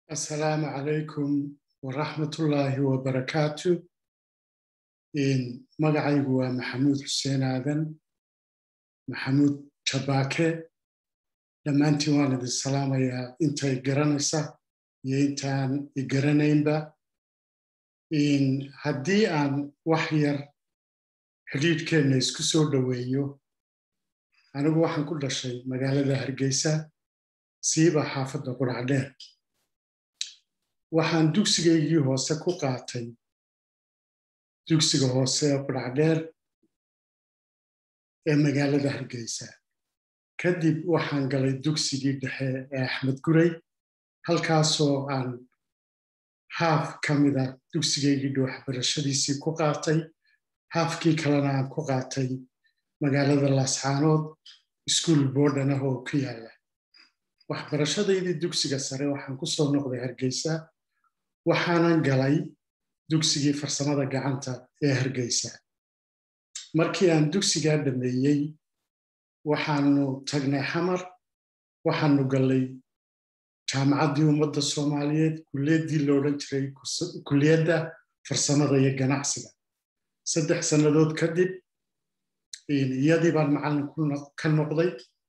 Assalaamu calaykum waraxmatullaahi wabarakaatu. Magacaygu waa Maxamuud Xuseen Aadan, Maxamuud Jabaake. Dhammaantiin waan idin salaamayaa intay garanaysa iyo intaan i garanaynba. Haddii aan wax yar xidhiidhkeenna isku soo dhoweeyo, anigu waxaan ku dhashay magaalada Hargeysa, siiba xaafadda Quracdheer. waxaan dugsigaygii hoose ku qaatay dugsiga hoose ee qudhacdheer ee magaalada hargeysa kadib waxaan galay dugsigii dhexe ee axmed gurey halkaasoo aan haaf ka mida dugsigaygii waxbarashadiisii ku qaatay haafkii kalena aan ku qaatay magaalada laascaanood iskuol boodhan ah oo ku yaala waxbarashadaydii dugsiga sare waxaan ku soo noqday hargeysa waxaanan galay dugsigii farsamada gacanta ee hargeysa markii aan dugsigaa dhammeeyey waxaanu tagnay xamar waxaanu gallay jaamacaddii ummadda soomaaliyeed kulliyaddii lo odhan jiray kulliyadda farsamada iyo ganacsiga saddex sannadood kadib iyadii baan macallin ka noqday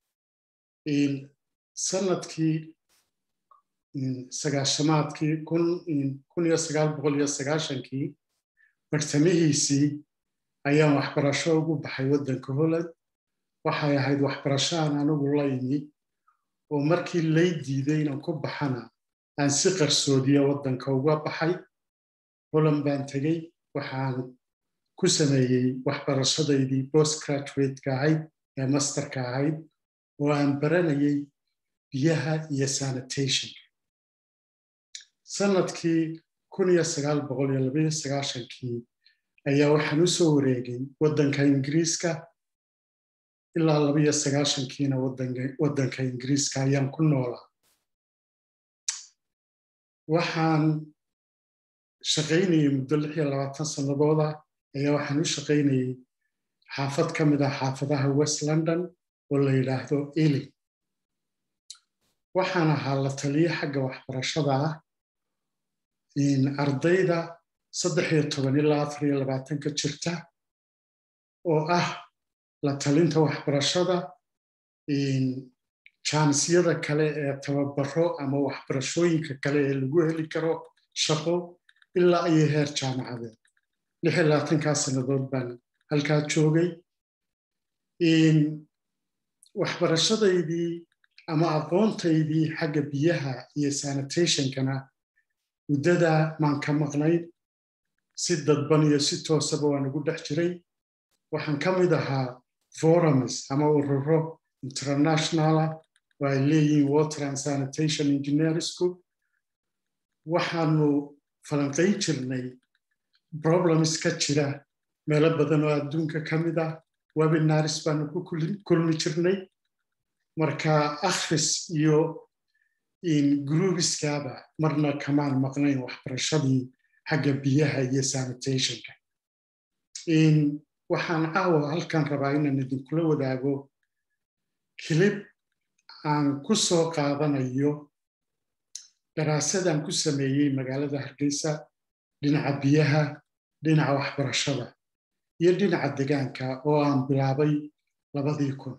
sanadkii sagaashamaadkii kun iyo sagaal boqol iyo sagaashankii bartamihiisii ayaan waxbarasho ugu baxay waddanka holland waxay ahayd waxbarasho aan anigu la imi oo markii lay diiday inaan ku baxana aan si qarsoodiya waddanka uga baxay holland baan tegey waxaan ku sameeyey waxbarashadaydii post graduate-ka ahayd ee masterka ahayd oo aan baranayay biyaha iyo sanitationka sanadkii kun iyo sagaal boqol iyo labaiyo sagaashankii ayaa waxaan u soo wareegay waddanka ingiriiska ilaa labaiyo sagaashankiina waddanka ingiriiska ayaan ku noolaa waxaan shaqaynayey muddo lix iyo labaatan sannadooda ayaa waxaan u shaqaynayey xaafad ka mid ah xaafadaha west london oo la yidhaahdo eling waxaan ahaa la taliye xagga waxbarashada ah ardayda saddex iyo toban ilaa afar iyo labaatanka jirta oo ah la talinta waxbarashada jaanisiyada kale ee tababaro ama waxbarashooyinka kale ee lagu heli karo shaqo ilaa iyo heer jaamacadeed lix iyo labaatankaa sannadood baan halkaa joogay waxbarashadaydii ama aqoontaydii xagga biyaha iyo sanitationkana muddada maan ka maqnayn si dadban iyo si toosaba waan ugu dhex jiray waxaan ka mid ahaa forums ama ururo internationala oo ay leeyihiin water and sanitation engineer school waxaanu falanqayn jirnay problems ka jira meelo badan oo adduunka ka mid ah webinaris baanu ku kulmi jirnay marka akhris iyo gruubiskaaba marna kamaan maqnayn waxbarashadii xagga biyaha iyo sanitationka waxaan caawa halkan rabaa inaan idinkula wadaago kilib aan ku soo qaadanayo daraasadaan ku sameeyey magaalada hargeysa dhinaca biyaha dhinaca waxbarashada iyo dhinaca degaanka oo aan bilaabay labadii kun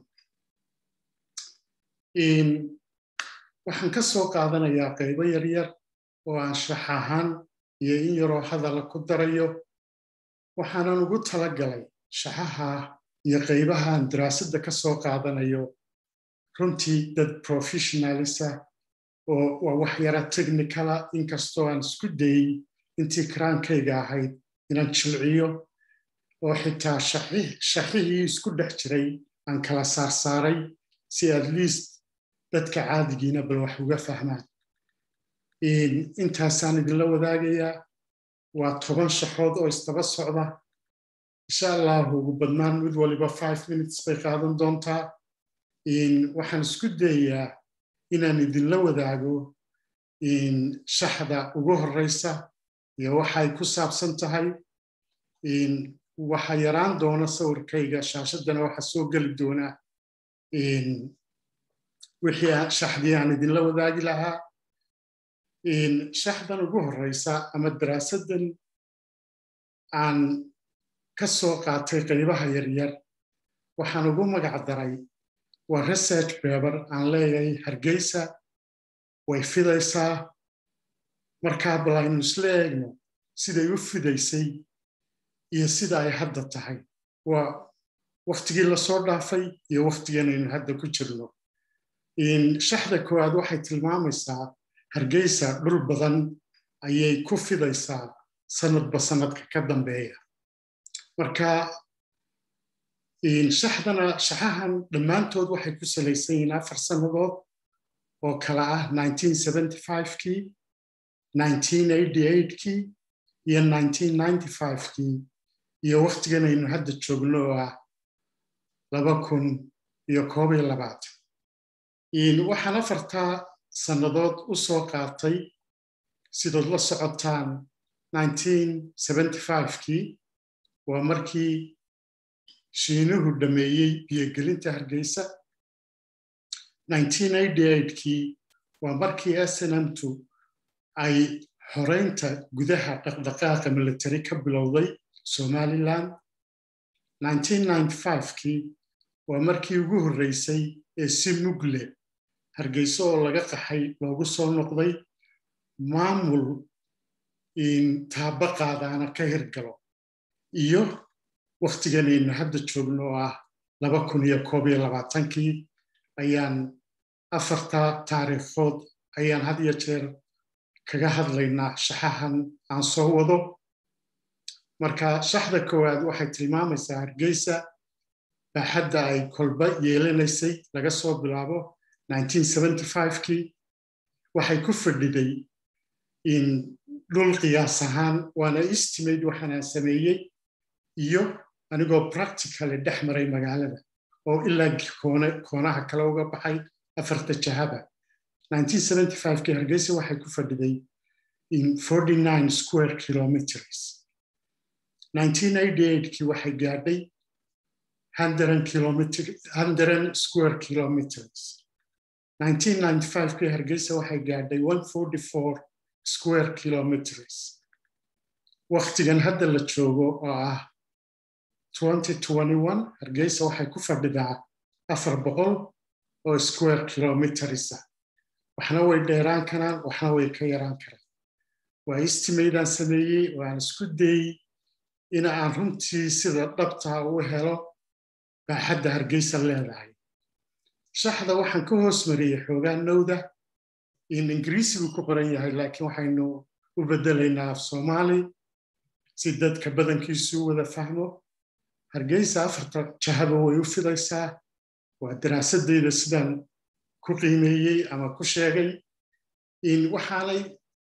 waxaan ka soo qaadanayaa qaybo yaryar oo aan shax ahaan iyo in yaroo hadala ku darayo waxaanan ugu tala galay shaxaha iyo qaybahaan daraasadda ka soo qaadanayo runtii dad professionalisa oo waa wax yara technicala inkastoo aan isku dayey intii karaankayga ahayd inaan jilciyo oo xitaa shaxihii isku dhex jiray aan kala saarsaaray si at least dadka caadigiina bal wax uga fahmaan intaasaan idinla wadaagayaa waa toban shaxood oo isdaba socda insha allahu ugu badnaan mid waliba five minutes bay qaadan doontaa waxaan isku dayayaa inaan idinla wadaago shaxda ugu horeysa iyo waxay ku saabsan tahay waxa yaraan doona sawirkayga shaashaddana waxa soo geli doonaa wixii shaxdii aan idinla wadaagi lahaa shaxdan ugu horeysa ama daraasaddan aan ka soo qaatay qaybaha yaryar waxaan ugu magac daray waa research beber aan leeyahay hargeysa way fidaysaa markaa bal aynu isla eegno siday u fidaysay iyo sida ay hadda tahay waa waktigii lasoo dhaafay iyo waktigan aynu hadda ku jirno shaxda koowaad waxay tilmaamaysaa hargeysa dhul badan ayay ku fidaysaa sanadba sanadka ka dambeeya marka shaxdana shaxahan dhammaantood waxay ku salaysan yihiin afar sannadood oo kala ah kii kii iyo kii iyo waktigan aynu hadda joogno oo ah waxaan afartaa sannadood u soo qaatay sidood la socotaan kii waa markii shiinuhu dhammeeyey biyogelinta hargeysa kii waa markii snmtu ay xoreynta gudaha dhaqdhaqaaqa military ka bilowday somalilan kii waa markii ugu horreysay ee si mugle hargeyso oo laga qaxay loogu soo noqday maamul taaba qaadaana ka hirgalo iyo waktigan aynu hadda joogno oo ah kii ayaan afartaa taariikhood ayaan had iyo jeer kaga hadlaynaa shaxahan aan soo wado marka shaxda koowaad waxay tilmaamaysaa hargeysa baaxadda ay kolba yeelanaysay laga soo bilaabo kii waxay ku fadhiday dhul qiyaas ahaan waana estimate waxaanaan sameeyey iyo anigoo practically dhex maray magaalada oo ilaa koonaha kale uga baxay afarta jahaba kii hargeysa waxay ku fadhiday square kilometers kii waxay gaadhay square kilometers kii hargeysa waxay gaadhay square kilometers waktigan hadda la joogo oo ah hargeysa waxay ku fadhidaa afar boqol oo square kilometersa waxna way dheeraan karaan waxna way ka yaraan karaan waa istimaydaan sameeyey waan isku dayey in aan runtii sida dhabtaa u helo baaxadda hargeysa leedahay shaxda waxaan ka hoos mariyey xoogaa nowda in ingiriisigu ku qoran yahay laakiin waxaynu u beddelaynaa af soomaali si dadka badankiisu u wada fahmo hargeysa afarta jahaba way u fidaysaa waa daraasadeyda sidaan ku qiimeeyey ama ku sheegay in waxaanay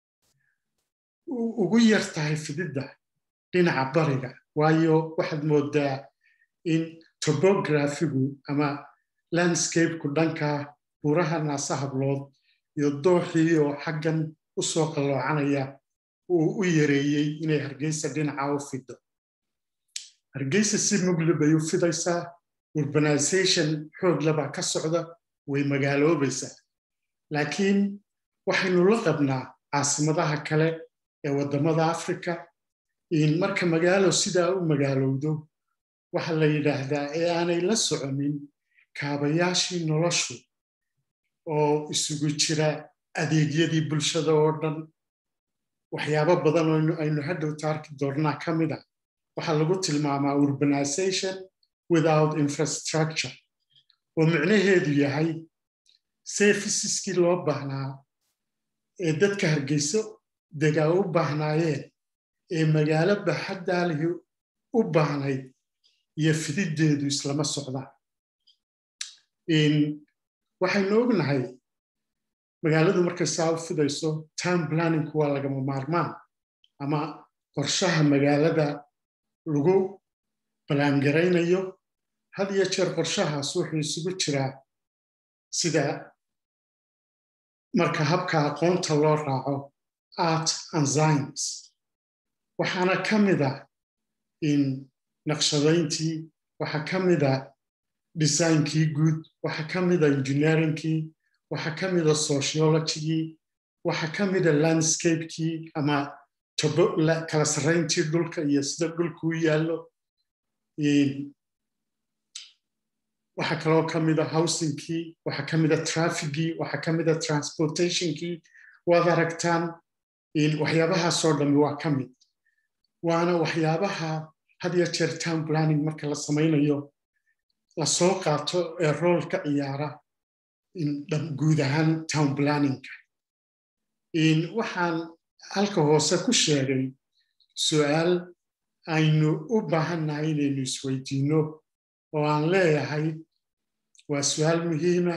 ugu yar tahay fididda dhinaca bariga waayo waxaad moodaa in tobografigu ama landscapeku dhanka buuraha naasa hablood iyo dooxii oo xaggan u soo qalloocanaya uu u yareeyey inay hargeysa dhinaca u fido hargeysa si mugli bay u fidaysaa urbanization xooglabaa ka socda way magaaloobaysaa laakiin waxaynu la qabnaa caasimadaha kale ee waddamada africa marka magaalo sidaa u magaalowdo waxa la yidhaahdaa ee aanay la soconin kaabayaashii noloshu oo isugu jira adeegyadii bulshada oo dhan waxyaabo badan oo aynu hadhowta arki doonnaa ka mid a waxaa lagu tilmaamaa urbanization without infrastructure oo micnaheedu yahay serviceskii loo baahnaa ee dadka hargeyso degaa u baahnaayeen ee magaalo baxaddaalihi u baahnayd iyo fididdeedu islama socdaan waxaynu ognahay magaaladu markay saa u fidayso time planningku waa lagama maarmaan ama qorshaha magaalada lagu ballaangaraynayo had iyo jeer qorshahaas wuxuu isugu jiraa sida marka habka aqoonta loo raaco art and science waxaana ka mida in naqshadayntii waxaa ka mida designkii guud waxaa ka mida engineeringkii waxaa ka mida sociologigii waxaa ka mida landscapekii ama tobo kala sarrayntii dhulka iyo sida dhulka u yaallo waxaa kaloo ka mida housingkii waxaa ka mida trafficgii waxaa ka mida transportationkii waad aragtaan waxyaabahaasoo dhammi waa ka mid waana waxyaabaha had iyo jeer town planning marka la samaynayo lasoo qaato ee rool ka ciyaara guud ahaan town planningka waxaan halka hoose ku sheegay su'aal aynu u baahannahay inaynu isweydiinno oo aan leeyahay waa su'aal muhiima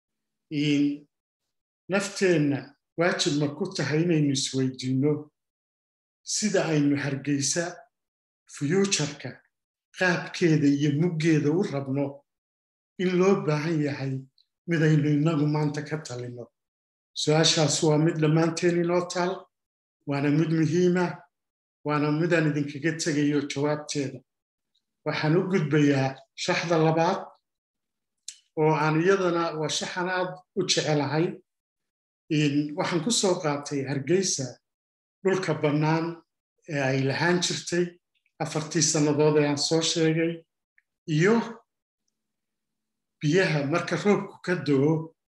nafteenna waajib ma ku tahay inaynu isweydiinno sida aynu hargeysa fyuujarka qaabkeeda iyo muggeeda u rabno in loo baahan yahay midaynu innagu maanta ka talinno su-aashaas waa mid dhammaanteen inoo taal waana mid muhiima waana midaan idinkaga tegayo jawaabteeda waxaan u gudbayaa shaxda labaad oo aan iyadana waa shaxan aad u jecelahay waxaan ku soo qaatay hargeysa dhulka bannaan ee ay lahaan jirtay afartii sannadood ee aan soo sheegay iyo biyaha marka roobku ka doo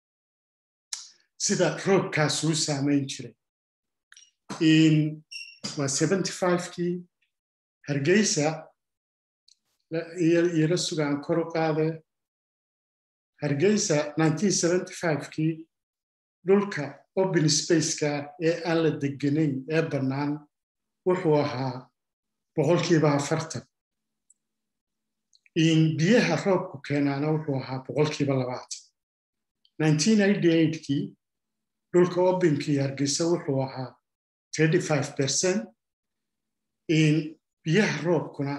sida roobkaasuu saamayn jiray waa kii hargeysa iyala sugaan kor u qaade hargeysa kii dhulka open spaceka ee aan la deganayn ee bannaan wuxuu ahaa boqolkiiba afartan biyaha roobku keenaana wuxuu ahaa boqolkiiba labaatan kii dhulka openkii hargeysa wuxuu ahaa percent biyaha roobkuna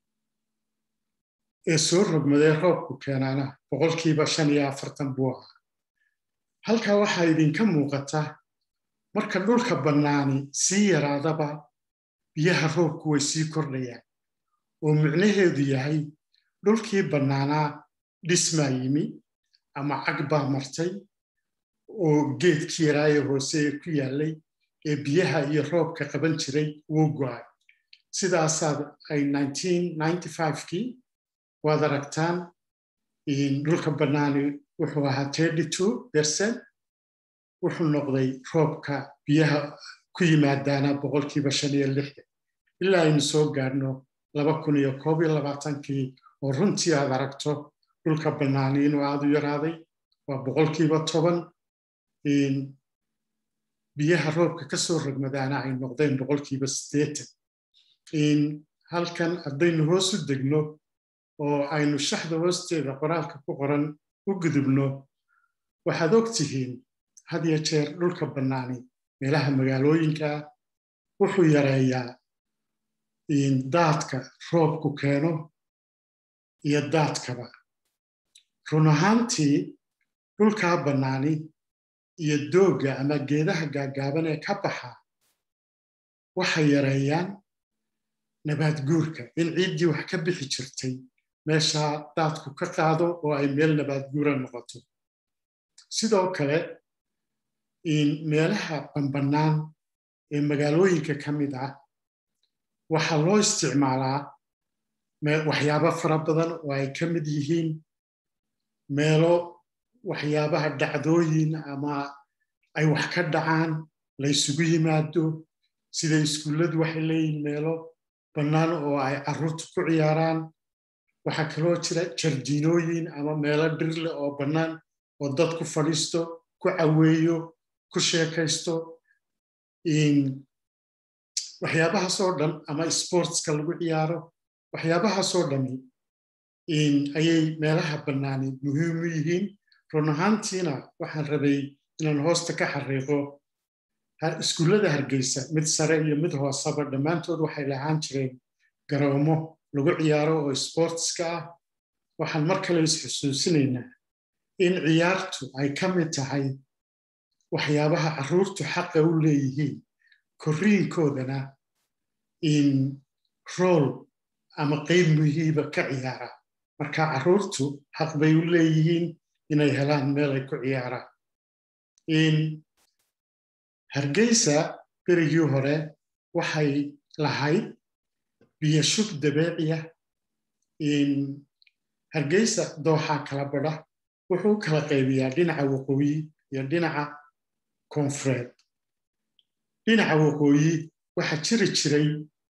ee soo rogmadee roobku keenaana boqolkiiba shan iyo afartan buu ahaa halkaa waxaa idinka muuqata marka dhulka bannaani sii yaraadaba biyaha roobku way sii kordhayaan oo micnaheedu yahay dhulkii bannaanaa dhismaa yimi ama cag baa martay oo geedkii yaraaye hoose ee ku yaallay ee biyaha iyo roobka qaban jiray wuu go'ay sidaasaad ay kii waad aragtaan dhulka bannaani wuxuu ahaa percent wuxuu noqday roobka biyaha ku yimaadaana boqolkiiba shan iyo lixdan ilaa aynu soo gaadhno kii oo runtii aad aragto dhulka bannaani inuu aad u yaraaday waa boqolkiiba toban biyaha roobka ka soo rogmadaana ay noqdeen boqolkiiba siddeetan halkan haddaynu hoos u degno oo aynu shaxda hoosteeda qoraalka ku qoran u gudubno waxaad og tihiin had iyo jeer dhulka bannaani meelaha magaalooyinkaa wuxuu yareeyaa daadka roobku keeno iyo daadkaba run ahaantii dhulkaa bannaani iyo doogga ama geedaha gaaggaaban ee ka baxa waxay yareeyaan nabaad guurka in ciiddii wax ka bixi jirtay meeshaa daadku ka qaado oo ay meel nabaad guura noqoto sidoo kale meelaha banbannaan ee magaalooyinka ka mid ah waxaa loo isticmaalaa waxyaabo fara badan oo ay ka mid yihiin meelo waxyaabaha dhacdooyin ama ay wax ka dhacaan la ysugu yimaado sida iskuulladu waxay leeyihin meelo bannaan oo ay carruurtu ku ciyaaraan waxaa kaloo jira jardiinooyin ama meelo dhirleh oo bannaan oo dad ku fadhiisto ku caweeyo ku sheekaysto waxyaabahaasoo dhan ama sportska lagu ciyaaro waxyaabahaasoo dhami ayay meelaha bannaani muhiim u yihiin run ahaantiina waxaan rabay inaan hoosta ka xariiqo iskuullada hargeysa mid sare iyo mid hooseba dhammaantood waxay lahaan jireen garoomo lagu ciyaaro oo sportska ah waxaan mar kale isxusuusinaynaa in ciyaartu ay ka mid tahay waxyaabaha carruurtu xaqa u leeyihiin korriinkoodana in rool ama qayb muhiiba ka ciyaara marka carruurtu xaq bay u leeyihiin inay helaan meel ay ku ciyaaraan hargeysa berigii hore waxay lahayd biyo shub dabeeciya hargeysa dooxaa kala badha wuxuu u kala qaybiyaa dhinaca waqooyi iyo dhinaca koonfureed dhinaca waqooyi waxaa jiri jiray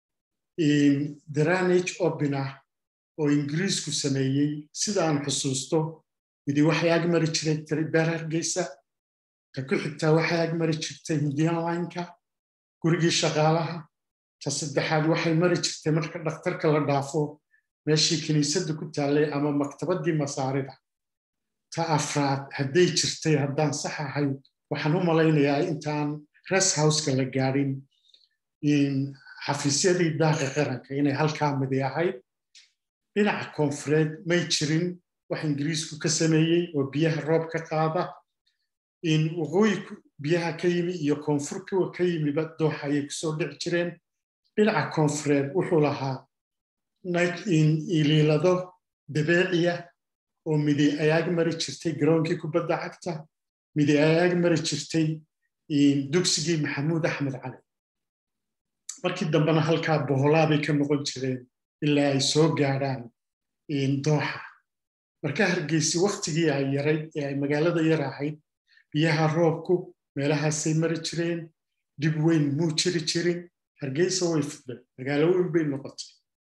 dranage obinah oo ingiriisku sameeyey sida aan xusuusto midi waxay agmari jiray beer hargeysa ta ku xigtaa waxay agmari jirtay hindian lineka gurigii shaqaalaha ta saddexaad waxay mari jirtay marka dhakhtarka la dhaafo meeshii kiniisadda ku taallay ama maktabaddii masaarida ta afraad hadday jirtay haddaan sax ahay waxaan u malaynayaa intaan res houseka la gaadhin xafiisyadii daaqa qaranka inay halkaa midi ahayd dhinaca koonfureed may jirin wax ingiriisku ka sameeyey oo biyaha roob ka qaada waqooyi biyaha ka yimi iyo koonfurka ka yimiba dooxa ayay kusoo dhici jireen dhinaca koonfureed wuxuu lahaa iliilado dabeeciya oo midi ay ag mari jirtay garoonkii kubadda cagta midi ay ag mari jirtay dugsigii maxamuud axmed cali markii dambena halkaa boholaabay ka noqon jireen ilaa ay soo gaadhaan dooxa marka hargeysi waktigii ay yarayd ee ay magaalada yar ahayd biyaha roobku meelahaasay mari jireen dib weyn muu jiri jirin hargeysa way fudday magaalo weyn bay noqotay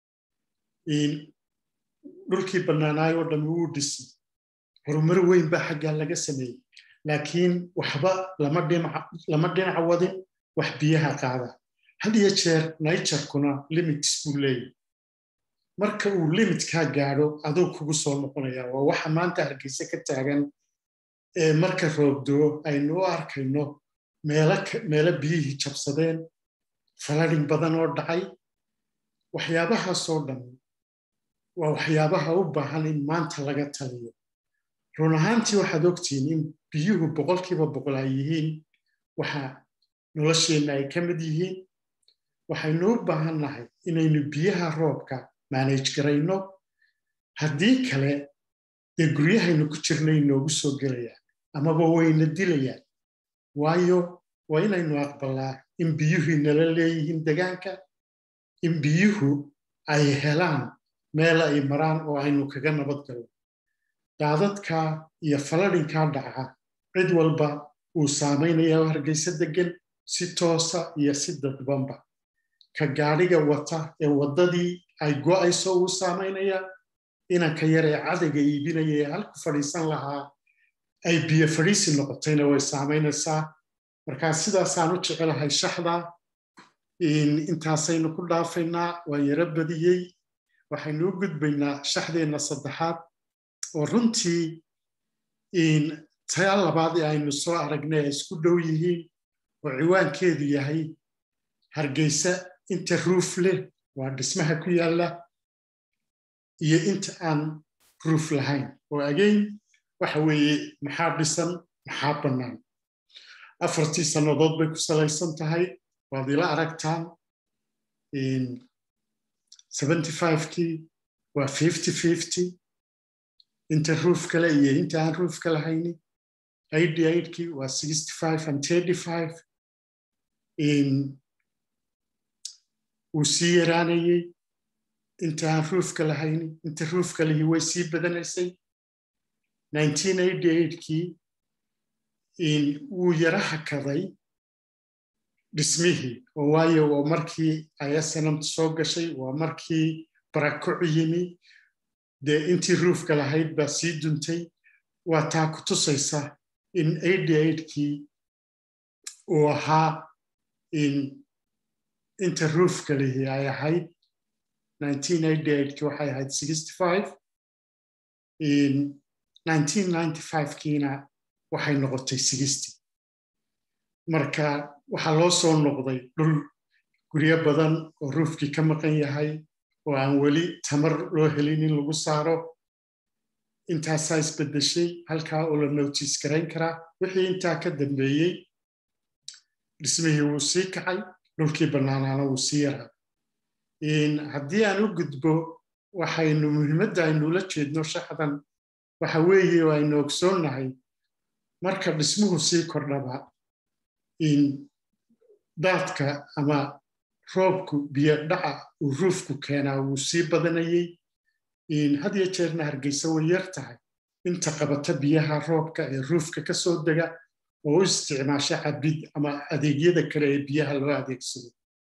dhulkii bannaanaayoo dhammi wuu dhisay horumar weyn baa xaggaa laga sameeyey laakiin waxba lama dhinac wadin wax biyaha qaada had iyo jeer naijarkuna limits buu leeyahy marka uu limitkaa gaadho aduu kugu soo noqonaya waa waxa maanta hargeyse ka taagan ee marka roobdoo aynu u arkayno meelo biyihii jabsadeen faladhin badan oo dhacay waxyaabahaasoo dhan waa waxyaabaha u baahan in maanta laga taliyo run ahaantii waxaad ogtihiin in biyuhu boqolkiiba boqol ay yihiin waxa nolosheenna ay ka mid yihiin waxaynu u baahan nahay inaynu biyaha roobka maanage garayno haddii kale dee guryahaynu ku jirnay noogu soo gelayaan amaba wayna dilayaan waayo waa inaynu aqbalaa in biyuhii nala leeyihiin degaanka in biyuhu ay helaan meel ay maraan oo aynu kaga nabad galno daadadka iyo faladhinkaa dhaca cid walba uu saamaynaya hargeysa degan si toosa iyo si dadbanba ka gaadhiga wata ee waddadii ay go'ayso uu saamaynaya inanka yar ee cadayga iibinaya ee halku fadhiisan lahaa ay biyo fadhiisi noqotayna way saamaynaysaa markaa sidaasaan u jecelahay shaxda intaasaynu ku dhaafaynaa waan yaro badiyey waxaynu u gudbaynaa shaxdeenna saddexaad oo runtii taa labaad ee aynu soo aragnay ay isku dhow yihiin oo ciwaankeedu yahay hargeysa inta ruuf leh waa dhismaha ku yaalla iyo inta aan ruuf lahayn oo agayn waxa weeye maxaa dhisan maxaa bannaan afartii sannadood bay ku salaysan tahay waad ila aragtaan kii waa fifty inta ruuf kale iyo inta aan ruuf ka lahayni kii waa and wuu sii yaraanayey inta aan ruufka lahayni inta ruufka lihi way sii badanaysay kii wuu yara hakaday dhismihii oo waayo waa markii ayasanamta soo gashay waa markii barakoc yimi dee intii ruufka lahayd baa sii duntay waa taa ku tusaysa in kii uu ahaa inta ruufka lihi ay ahayd ki waxay ahayd kiina waxay noqotay marka waxaa loo soo noqday dhul guryo badan oo ruufkii ka maqan yahay oo aan weli tamar loo helin in lagu saaro intaasaa isbedeshay halkaa oo la notiis garayn karaa wixii intaa ka dambeeyey dhismihii wuu sii kacay dhulkii bannaanaana wuu sii yaraa haddii aan u gudbo waxaynu muhiimadda aynula jeedno shaxdan waxa weeye oo aynu ogsoonnahay marka dhismuhu sii kordhaba daadka ama roobku biyo dhaca uu ruufku keenaa wuu sii badanayey had iyo jeerna hargeysa way yar tahay inta qabata biyaha roobka ee ruufka ka soo dega oo u isticmaasha cabid ama adeegyada kale ee biyaha loo adeegsado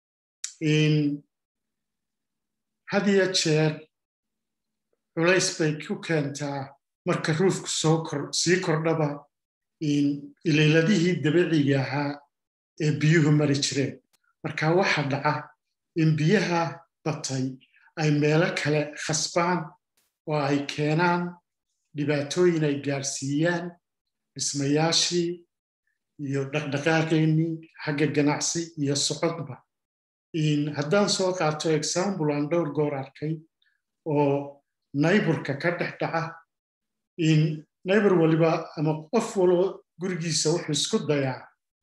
had iyo jeer culays bay ku keentaa marka ruufku sii kordhaba ilayladihii dabiiciga ahaa ee biyuhu mari jireen marka waxa dhaca in biyaha batay ay meelo kale khasbaan oo ay keenaan dhibaatooyin ay gaarsiiyaan dhismayaashii iyo dhaqdhaqaaqeennii xagga ganacsi iyo socodba haddaan soo qaato example aan dhowr goor arkay oo nayborka ka dhex dhaca naybor waliba ama qof walba gurigiisa wuxuu isku dayaa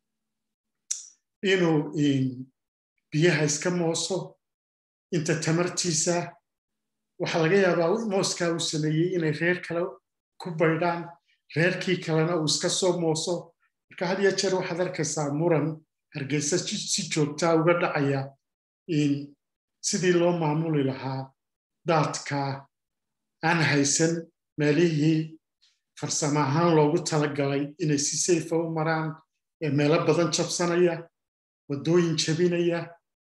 inuu biyaha iska mooso inta tamartiisa waxaa laga yaabaa mooskaa uu sameeyey inay reer kale ku baydhaan reerkii kalena uu iska soo mooso marka had iyo jeer waxaad arkaysaa muran hargeysa si joogtaa uga dhacaya sidii loo maamuli lahaa daadka aan haysan meelihii farsamo ahaan loogu talagalay inay si sayfa u maraan ee meelo badan jabsanaya waddooyin jabinaya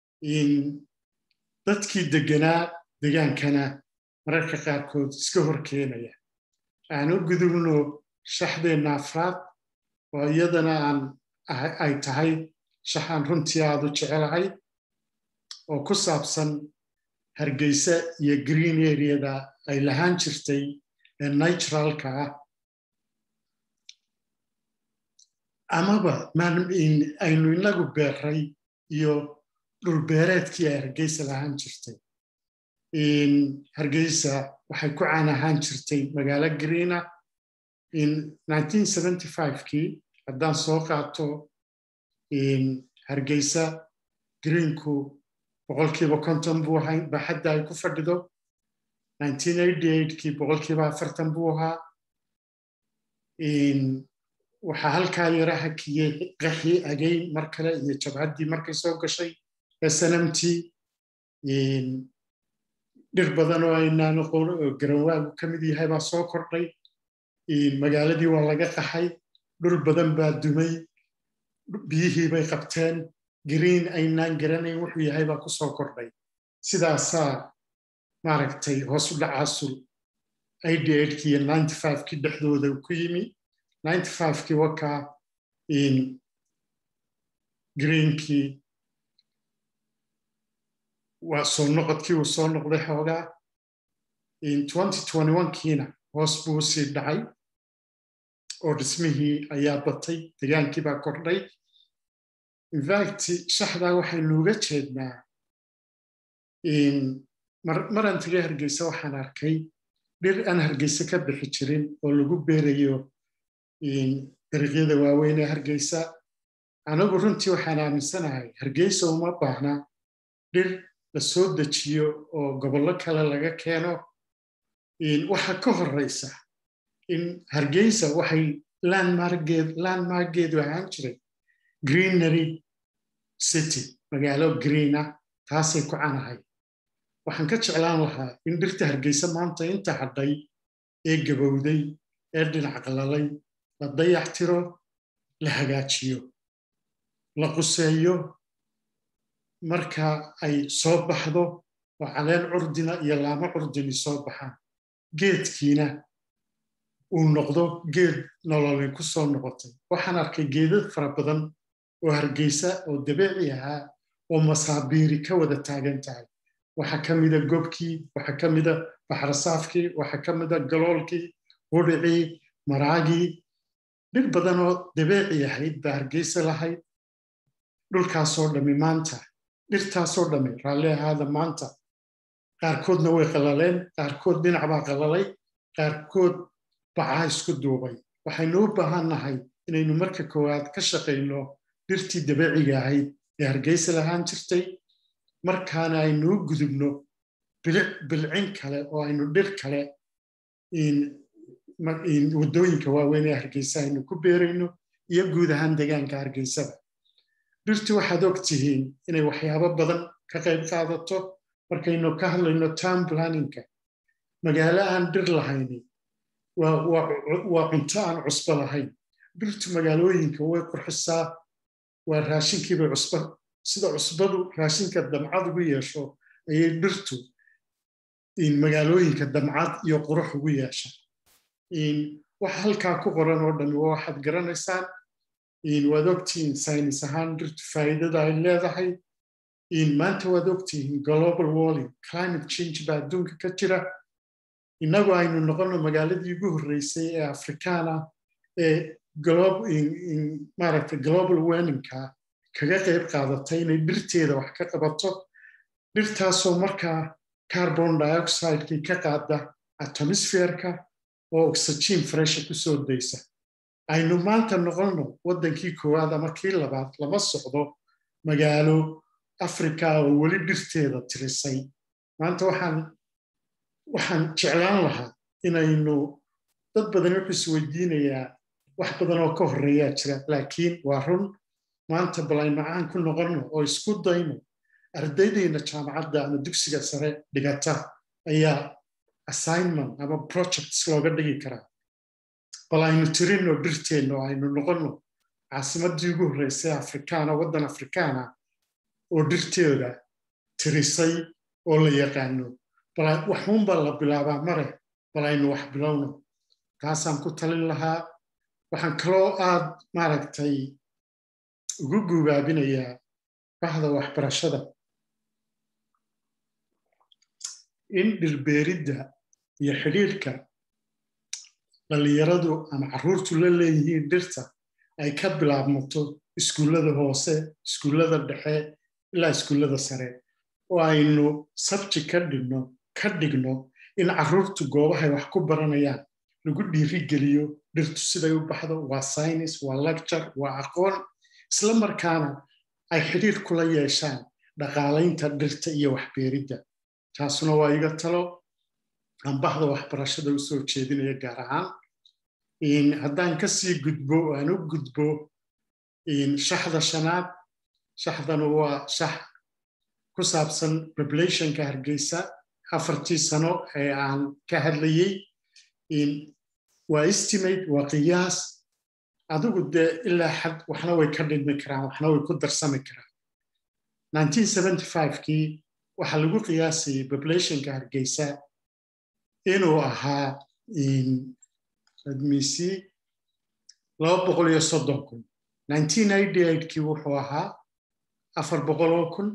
dadkii deganaa degaankana mararka qaarkood iska hor keenaya aan u gudubno shaxdeenna afraad oo iyadana aan ay tahay shaxaan runtii aad u jecelahay oo ku saabsan hargeysa iyo green areada ay lahaan jirtay ee naturalka ah amaba aynu inagu beeray iyo dhulbeereedkii ay hargeysa lahaan jirtay hargeysa waxay ku caan ahaan jirtay magaalo greena kii haddaan soo qaato hargeysa greenku boqolkiiba konton buu ahay baaxadda ay ku fadhido kii boqolkiiba afartan buu ahaa waxaa halkaa yara hakiyey qaxii agayn mar kale iyo jabhaddii markay soo gashay snmt dhir badan oo aynaan aqoon oo garanwaagu ka mid yahay baa soo kordhay magaaladii waa laga qaxay dhul badan baa dumay biyihii bay qabteen green aynaan garanayn wuxuu yahay baa ku soo kordhay sidaasaa maaragtay hoos u dhacaasul kii iyo kii dhexdooda ku yimi kii wakaa greenkii waa soo noqodkii uu soo noqday xoogaa kiina hoos buu sii dhacay oo dhismihii ayaa batay degaankii baa kordhay infact shaxdaa waxaynuuga jeednaa maran tagay hargeysa waxaan arkay dhir aan hargeysa ka bixi jirin oo lagu beerayo dariiqyada waaweyn ee hargeysa anagu runtii waxaan aaminsanahay hargeysa uma baahna dhir la soo dejiyo oo gobollo kale laga keeno waxa ka horeysa in hargeysa waxay landmargeedu ahaan jiray greenery city magaalo greena taasay ku canahay waxaan ka jeclaan lahaa in dhirta hargeysa maanta inta hadhay ee gabowday ee dhinac qalalay la dayax tiro la hagaajiyo la quseeyo marka ay soo baxdo oo caleen curdina iyo laamo curdini soo baxaan geedkiina uu noqdo geed nololay ku soo noqotay waxaan arkay geedad fara badan oo hargeysa oo dabeeci ahaa oo masaabiiri ka wada taagan tahay waxaa ka mida gobkii waxaa ka mida baxrasaafkii waxaa ka mida galoolkii hudhicii maraagii dhir badan oo dabeeci ahayd baa hargeysa lahayd dhulkaasoo dhammi maanta dhirtaasoo dhammi raalli ahaada maanta qaarkoodna way qallaleen qaarkood dhinac baa qallalay qaarkood bacaa isku duubay waxaynu u baahannahay inaynu marka koowaad ka shaqayno dhirtii dabeeciga ahayd ee hargeysa lahaan jirtay markaana aynu u gudubno bilcin kale oo aynu dhir kale waddooyinka waaweyn ee hargeysa aynu ku beerayno iyo guud ahaan degaanka hargeysada dhirti waxaad og tihiin inay waxyaabo badan ka qayb qaadato markaynu ka hadlayno town planningka magaalo aan dhir lahayni waa cunto aan cusbo lahayn dhirtu magaalooyinka way qurxisaa waa raashinkiibay cusba sida cusbadu raashinka damcad ugu yeesho ayay dhirtu magaalooyinka damcad iyo qurux ugu yeesha waxa halkaa ku qoran oo dhan waa waxaad garanaysaan waad ogtihiin saynis ahaan dhirtu faa'iidada ay leedahay maanta waad ogtihiin global warling climate change baa adduunka ka jira innagu aynu noqono magaaladii ugu horreysay ee afrikaana ee maaragta global warningka kaga qayb qaadatay inay dhirteeda wax ka qabato dhirtaasoo markaa carbon dioxidekii ka qaada atomisferka oo oxygen fresha ku soo daysa aynu maanta noqonno waddankii koowaad ama kii labaad lama socdo magaalo africa oo weli dhirteeda tirisay maanta waxaan waxaan jeclaan lahaa inaynu dad badan wuxuu isweydiinayaa wax badan oo ka horreeyaa jira laakiin waa run maanta bal aynu caan ku noqonno oo isku dayno ardaydayna jaamacadda ama dugsiga sare dhigata ayaa assignment ama projects looga dhigi karaa bal aynu tirinno dhirteenno aynu noqonno caasimaddii ugu horreysay afrikaana waddan afrikaana oo dhirteeda tirisay oo la yaqaano waxuunbaa la bilaabaa mare bal aynu wax bilowno taasaan ku talin lahaa waxaan kaloo aad maaragtay ugu guubaabinayaa bahda waxbarashada in dhirbeeridda iyo xidhiirka dhallinyaradu ama carruurtu la leeyihiin dhirta ay ka bilaabmato iskuullada hoose iskuullada dhexe ilaa iskuullada sare oo aynu sabji ka dhigno ka dhigno in carruurtu goobahay wax ku baranayaan lagu dhiirigeliyo dhirtu siday u baxdo waa synis waa lecture waa aqoon isla markaana ay xidhiir kula yeeshaan dhaqaalaynta dhirta iyo waxbeeridda taasuna waa iga talo aan bahda waxbarashada u soo jeedinaya gaar ahaan haddaan ka sii gudbo aan u gudbo shaxda shanaad shaxdanu waa shax ku saabsan populationka hargeysa afartii sano ee aan ka hadlayey waa estimate waa qiyaas adigu dee ilaa xad waxna way ka dhidmi karaan waxna way ku darsami karaan kii waxaa lagu qiyaasayay populationka hargeysa inuu ahaa admisi laba boqol iyo soddon kun kii wuxuu ahaa afar boqoloo kun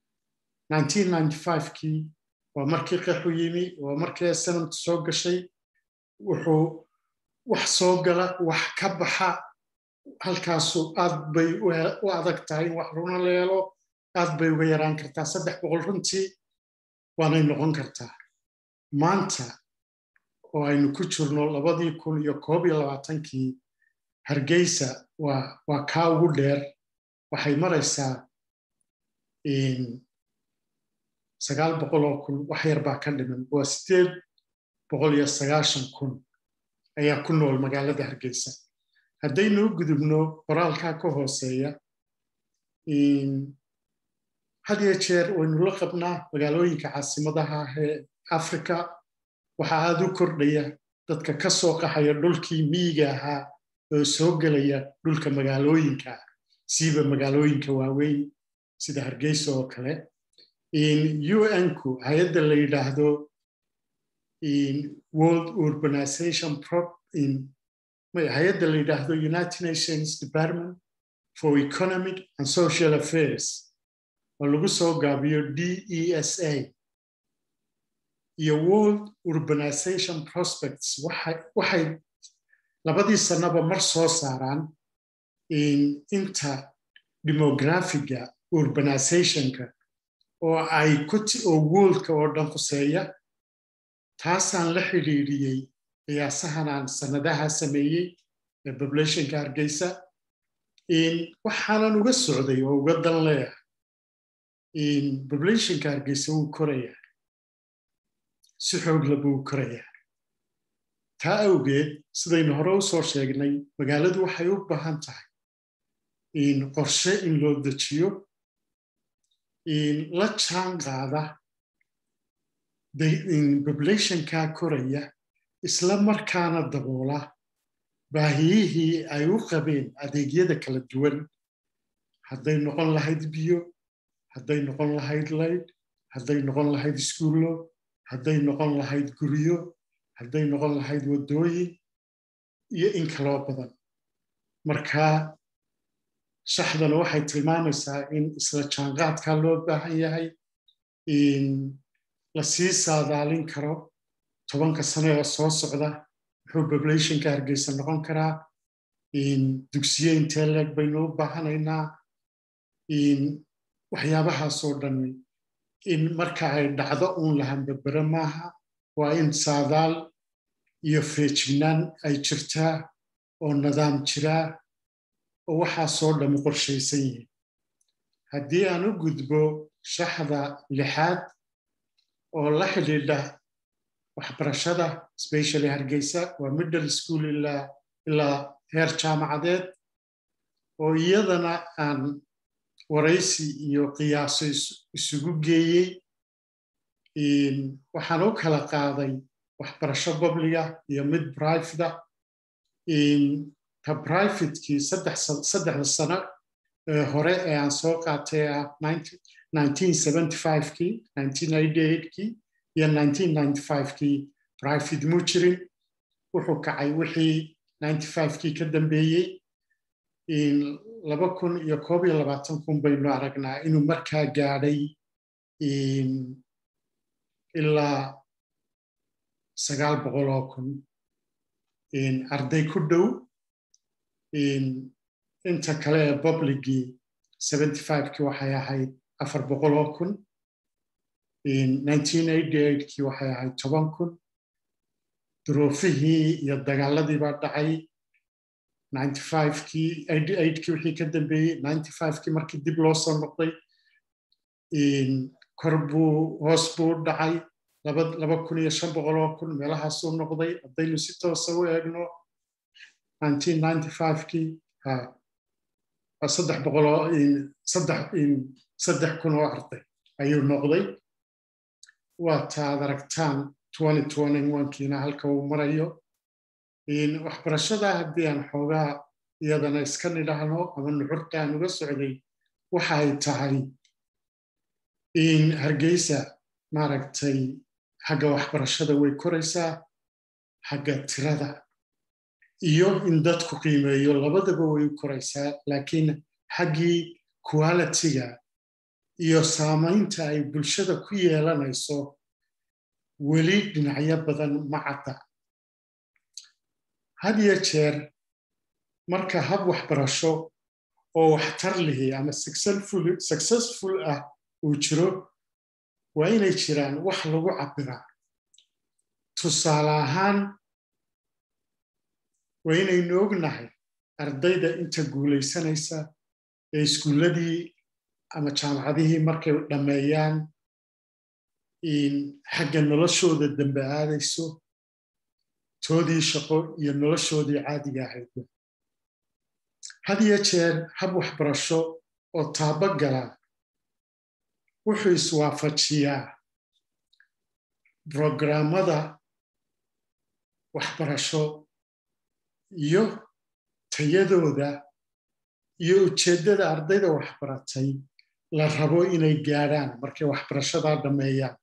kii waa markii qaxu yimi waa markii sanamtu soo gashay wuxuu wax soo gala wax ka baxa halkaasu aad bay u adag tahay in wax runa la helo aad bay uga yaraan kartaa saddex boqol runtii waanay noqon kartaa maanta oo aynu ku jirno labadii kun iyo koob iyo labaatankii hargeysa waa kaa ugu dheer waxay maraysaa sagaal boqoloo kun wax yar baa ka dhiman waa sideed boqol iyo sagaashan kun ayaa ku nool magaalada hargeysa haddaynu u gudubno qoraalkaa ka hooseeya had iyo jeer waynu la qabnaa magaalooyinka caasimadaha ah ee africa waxaa aad u kordhaya dadka ka soo qaxaya dhulkii miyiga ahaa oo soo gelaya dhulka magaalooyinka siiba magaalooyinka waaweyn sida hargeysa oo kale un-ku hay-adda la yidhaahdo world urbanization hay-adda la yidhaahdo united nations department for economic and social affairs oo lagu soo gaabiyo d e s a iyo world urbanization prospects waxay labadii sannaba mar soo saaraan inta demografiga urbanizationka oo ay oo woolka oo dhan khuseeya taasaan la xidhiidhiyey qiyaasahan aan sannadaha sameeyey ee populationka hargeysa waxaanan uga socday oo uga dan leeyahay populationka hargeysa wuu korayaa si xoogla buu korayaa taa awgeed sidaynu hore u soo sheegnay magaaladu waxay u baahan tahay qorshe in loo dejiyo la jaan qaada populationka koraya isla markaana daboola baahiyihii ay u qabeen adeegyada kala duwan hadday noqon lahayd biyo hadday noqon lahayd layd hadday noqon lahayd iskuullo hadday noqon lahayd guryo hadday noqon lahayd waddooyin iyo in kaloo badan marka shaxdana waxay tilmaamaysaa in isla jaanqaadkaa loo baahan yahay la sii saadaalin karo tobanka sane oo soo socda muxuu populationka hargeysa noqon karaa dugsiye intee leeg baynu u baahanaynaa waxyaabahaasoo dhan in marka ay dhacdo uun lahan berbere maaha waa in saadaal iyo feejignaan ay jirtaa oo nidaam jiraa oo waxaasoo dhammi qorshaysan yihiin haddii aan u gudbo shaxda lixaad oo la xidhiidha waxbarashada specially hargeysa waa middle school ilaa heer jaamacadeed oo iyadana aan waraysi iyo qiyaaso isugu geeyey waxaan u kala qaaday waxbarasho babliga iyo mid brivada ta brivatekii saddexda sano hore ee aan soo qaatay ah kii kii iyo kii private muu jirin wuxuu kacay wixii kii ka dambeeyey iyo koob iyo labaatan kun baynu aragnaa inuu markaa gaadhay ilaa sagaal boqoloo kun arday ku dhow inta kale ee publigii kii waxay ahayd afar boqoloo kun kii waxay ahayd toban kun duruufihii iyo dagaaladii baa dhacay kii wixii ka dambeeyey kii markii dib loo soo noqday kor buu hoos buu dhacay laba kun iyo shan boqoloo kun meelahaasuu noqday haddaynu si toosa u eegno kii saddex boqoloo saddex kun oo arday ayuu noqday waa taad aragtaan kiina halka uu marayo waxbarashada haddii aan xoogaa iyadana iska nidhaahno ama nuxurta aan uga socday waxa ay tahay in hargeysa maaragtay xagga waxbarashada way koraysaa xagga tirada iyo in dadku qiimeeyo labadaba way u koraysaa laakiin xaggii qualitiga iyo saamaynta ay bulshada ku yeelanayso weli dhinacyo badan ma cadda had iyo jeer marka hab waxbarasho oo waxtar lihi ama successful ah uu jiro waa inay jiraan wax lagu cabbiraa tusaale ahaan waa inaynu ognahay ardayda inta guulaysanaysa ee iskuulladii ama jaamacadihii markay dhammeeyaan xagga noloshooda dambe aadayso toodii shaqo iyo noloshoodii caadiga ahaydba had iyo jeer hab waxbarasho oo taabo gala wuxuu iswaafajiyaa brograamada waxbarasho iyo tayadooda iyo ujeeddada ardayda waxbaratay la rabo inay gaadhaan markay waxbarashadaa dhammeeyaan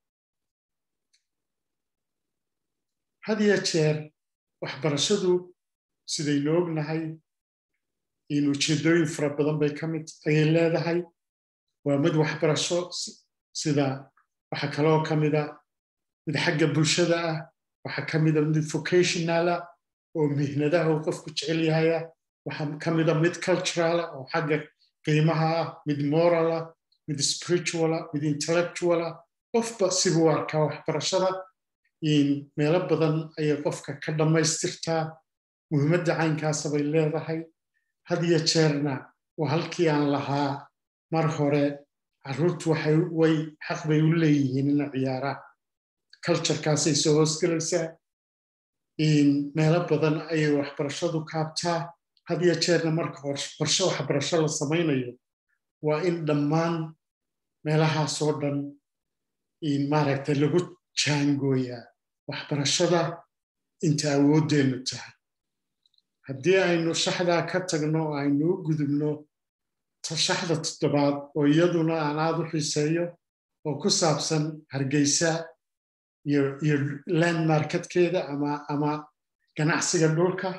had iyo jeer waxbarashadu sidaynu ognahay in ujeeddooyin fara badan bay ka mid ayay leedahay waa mid waxbarasho sida waxa kaloo ka mida mid xagga bulshada ah waxa ka mida mid vocationala oo mihnadaha uu qofku jecel yahaya waxa ka mida mid culturala oo xagga qiimaha ah mid morala mid spirituala mid intellectuala qofba sibuu arkaa waxbarashada meelo badan ayay qofka ka dhammaystirtaa muhiimadda caynkaasa bay leedahay had iyo jeerna waa halkii aan lahaa mar hore carruurtu way xaq bay u leeyihiin ina ciyaaraan culturekaasay soo hoosgelaysaa meelo badan ayay waxbarashadu kaabtaa had iyo jeerna marka qorshe waxbarasho la samaynayo waa in dhammaan meelahaasoo dhan maaragtay lagu jaangooyaa waxbarashada inta awooddeennu tahay haddii aynu shaxdaa ka tagno aynu u gudubno shaxda toddobaad oo iyaduna aan aad u xiiseeyo oo ku saabsan hargeysa iyo land marketkeeda ama ganacsiga dhulka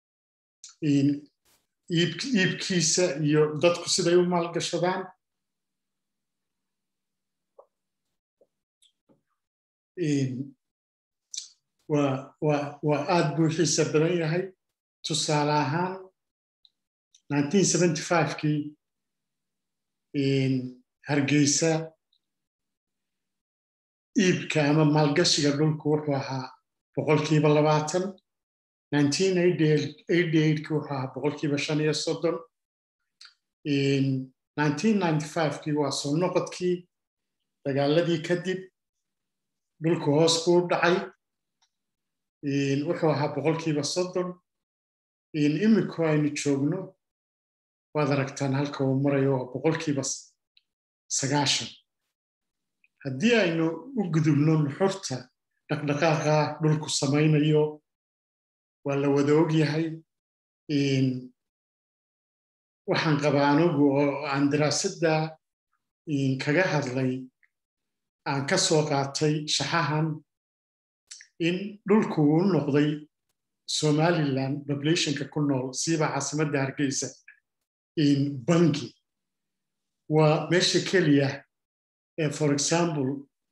iibkiisa iyo dadku siday u maalgashadaan waa aad buu xiisa badan yahay tusaale ahaan kii hargeysa iibka ama maalgashiga dhulku wuxuu ahaa boqolkiiba labaatan ki wuxuu ahaa boqolkiiba shan iyo soddon kii waa soo noqodkii dagaaladii kadib dhulku hoos buu dhacay wuxuu ahaa boqolkiiba soddon iminku aynu joogno waad aragtaan halka uu marayo waa boqolkiiba sagaashan haddii aynu u gudubno nuxurta dhaqdhaqaaqa dhulku samaynayo waa la wada og yahay waxaan qabaa anugu oo aan daraasadda kaga hadlay aan ka soo qaatay shaxahan in dhulku uu noqday somalilan populationka ku nool siiba caasimadda hargeysa bangi waa meesha keliya ee for example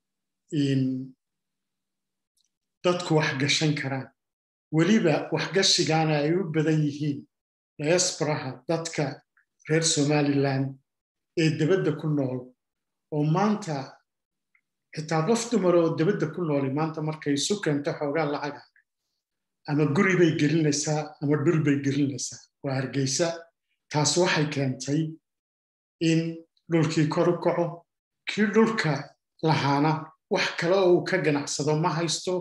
dadku wax gashan karaan weliba waxgashigaana ay u badan yihiin diasporaha dadka reer somalilan ee debadda ku nool oo maanta xitaa qof dumar oo debadda ku nooli maanta markay isu keento xoogaa lacaga ama guri bay gelinaysaa ama dhul bay gelinaysaa waa hargeysa taas waxay keentay in dhulkii kor u kaco kii dhulka lahaana wax kale oo uu ka ganacsado ma haysto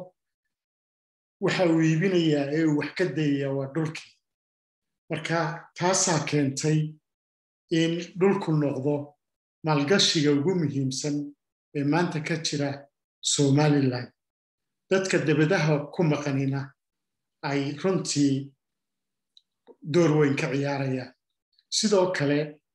waxa uu iibinayaa ee uu wax ka dayayaa waa dhulkii marka taasaa keentay in dhulku noqdo maalgashiga ugu muhiimsan ee maanta ka jira somalilan dadka debadaha ku maqanina ay runtii door weyn ka ciyaarayaan sidoo kale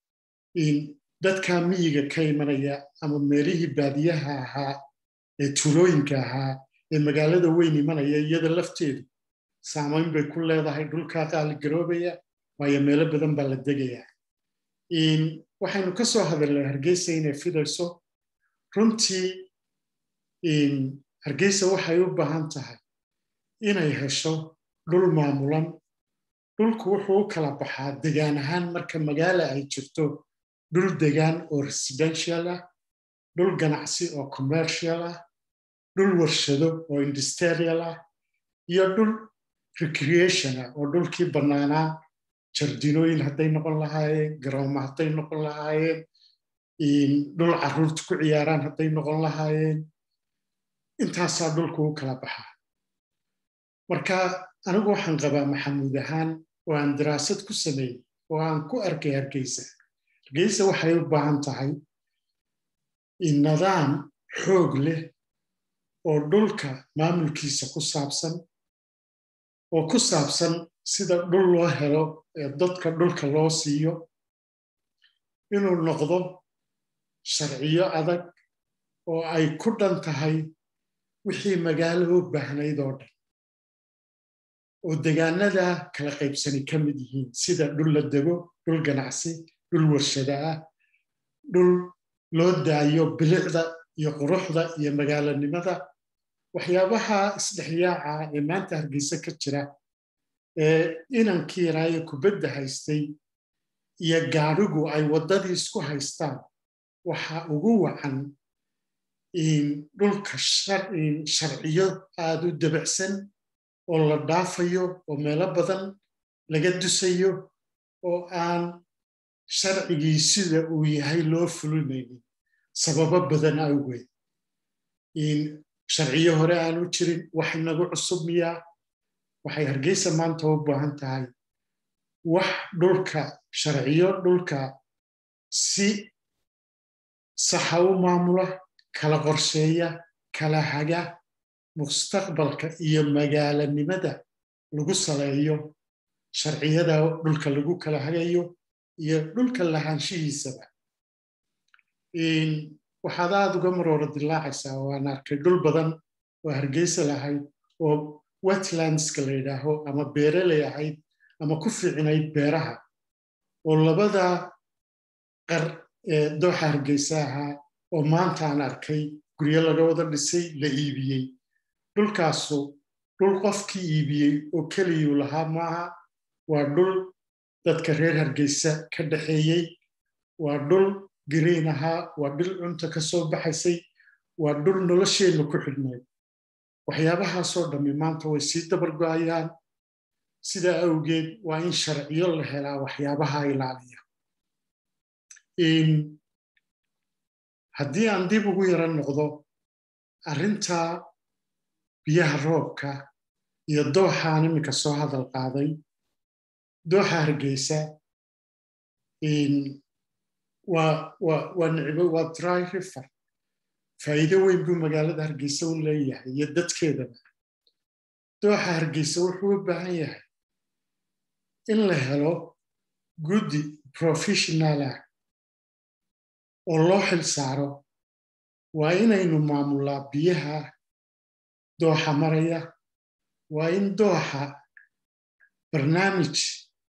dadka miyiga ka imanaya ama meelihii baadiyaha ahaa ee tuulooyinka ahaa ee magaalada weyn imanaya iyada lafteedu saamayn bay ku leedahay dhulkaa qaaligaroobaya waayo meelo badan baa la degayaa waxaynu ka soo hadalnay hargeysa inay fidayso runtii hargeysa waxay u baahan tahay inay hesho dhul maamulan dhulku wuxuu u kala baxaa degaan ahaan marka magaala ay jirto dhul degaan oo residential ah dhul ganacsi oo commercial ah dhul warshado oo industrial ah iyo dhul recreation ah oo dhulkii bannaanaa jardinooyin hadday noqon lahaayeen garooma hadday noqon lahaayeen dhul carruurta ku ciyaaraan hadday noqon lahaayeen intaasaa dhulku u kala baxaa marka anigu waxaan qabaa maxamuud ahaan oo aan daraasad ku sameeyey oo aan ku arkay hargeysa hargeysa waxay u baahan tahay nidaam xoog leh oo dhulka maamulkiisa ku saabsan oo ku saabsan sida dhul loo helo ee dadka dhulka loo siiyo inuu noqdo sharciyo adag oo ay ku dhan tahay wixii magaalo u baahnayd oo dhan oo degaanada kala qaybsani ka mid yihiin sida dhul la dego dhul ganacsi dhul warshada ah dhul loo daayo bilicda iyo quruxda iyo magaalanimada waxyaabaha isdhexyaaca ee maanta hargeysa ka jira ee inankii yaraaye kubadda haystay iyo gaadhigu ay waddadii isku haystaan waxa ugu wacan dhulka sharciyo aad u dabacsan oo la dhaafayo oo meelo badan laga dusayo oo aan sharcigii sida uu yahay loo fulinaynin sababo badan awgeed sharciyo hore aan u jirin wax inagu cusub miyaa waxay hargeysa maanta u baahan tahay wax dhulka sharciyo dhulka si saxa u maamula kala qorsheeya kala haga mustaqbalka iyo magaalanimada lagu saleeyo sharciyada dhulka lagu kala hagayo iyo dhulka lahaanshihiisaba waxaad aada uga maroora dilaacaysaa waan arkay dhul badan oo hargeysa lahayd oo wetlandska la yidhaaho ama beereley ahayd ama ku fiicinayd beeraha oo labada qar ee dooxa hargeysa ahaa oo maanta aan arkay guryo laga wada dhisay la iibiyey dhulkaasu dhul qofkii iibiyey oo keliyuu lahaa maaha waa dhul dadka reer hargeysa ka dhaxeeyey waa dhul green ahaa waa dhul cunta ka soo baxaysay waa dhul nolosheenna ku xidhnayd waxyaabahaasoo dhammi maanta way sii dabargo'ayaan sidaa awgeed waa in sharciyo la helaa waxyaabaha ilaaliya haddii aan dib ugu yara noqdo arrinta biyaha roobka iyo dooxaan iminka soo hadal qaaday dooxa hargeysa waa nicbo waa dry river faa'iido weyn buu magaalada hargeysa u leeyahay iyo dadkeedaba dooxa hargeysa wuxuu u baahan yahay in la helo guddi professionalah oo loo xil saaro waa inaynu maamullaa biyaha dooxa maraya waa in dooxa barnaamij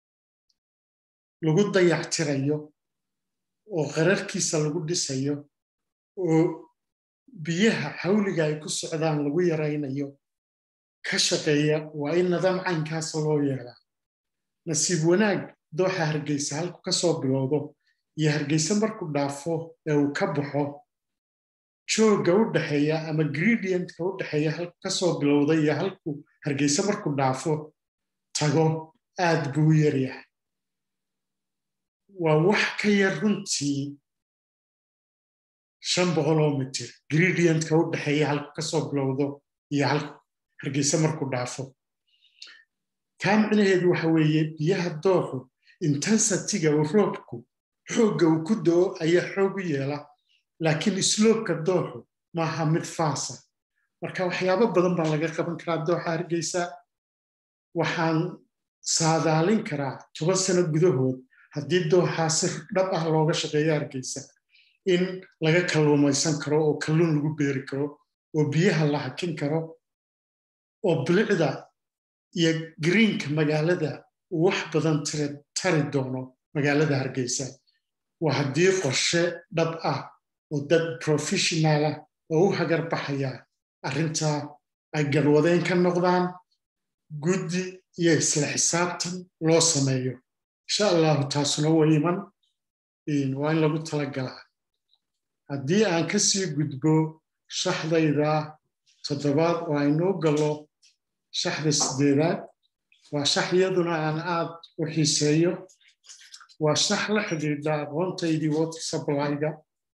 lagu dayactirayo oo qararkiisa lagu dhisayo oo biyaha xawliga ay ku socdaan lagu yaraynayo ka shaqeeya waa in nidaam caynkaasa loo yeelaa nasiib wanaag dooxa hargeysa halku ka soo bilowdo iyo hargeysa markuu dhaafo ee uu ka baxo joogga u dhexeeya ama gredientka u dhexeeya halku ka soo bilowda iyo halku hargeysa markuu dhaafo tago aad buu u yaryahay waa wax ka yar runtii shan boqoloo mitir gredientka u dhexeeya halku ka soo bilowdo iyo halku hargeysa markuu dhaafo taa micnaheedu waxa weeye biyaha dooxu intensitiga uu roobku xoogga uu ku doo ayaa xoog u yeela laakiin isloobka dooxu maaha mid faasa marka waxyaabo badan baa laga qaban karaa dooxa hargeysa waxaan saadaalin karaa toban sano gudahood haddii dooxaa si dhab ah looga shaqeeyo hargeysa in laga kalluumaysan karo oo kalluun lagu beeri karo oo biyaha la hakin karo oo bilicda iyo greenka magaalada uu wax badan tari doono magaalada hargeysa waa haddii qorshe dhab ah oo dad professionalah oo u hagar baxaya arrintaa ay garwadeen ka noqdaan guddi iyo isla xisaabtan loo sameeyo insha allahu taasuna way iman waa in lagu talagalaa haddii aan ka sii gudbo shaxdayda toddobaad oo aynuu gallo shaxda sideedaad waa shax iyaduna aan aad u xiiseeyo waa shax la xidhiidha aqoontaydii water supplyga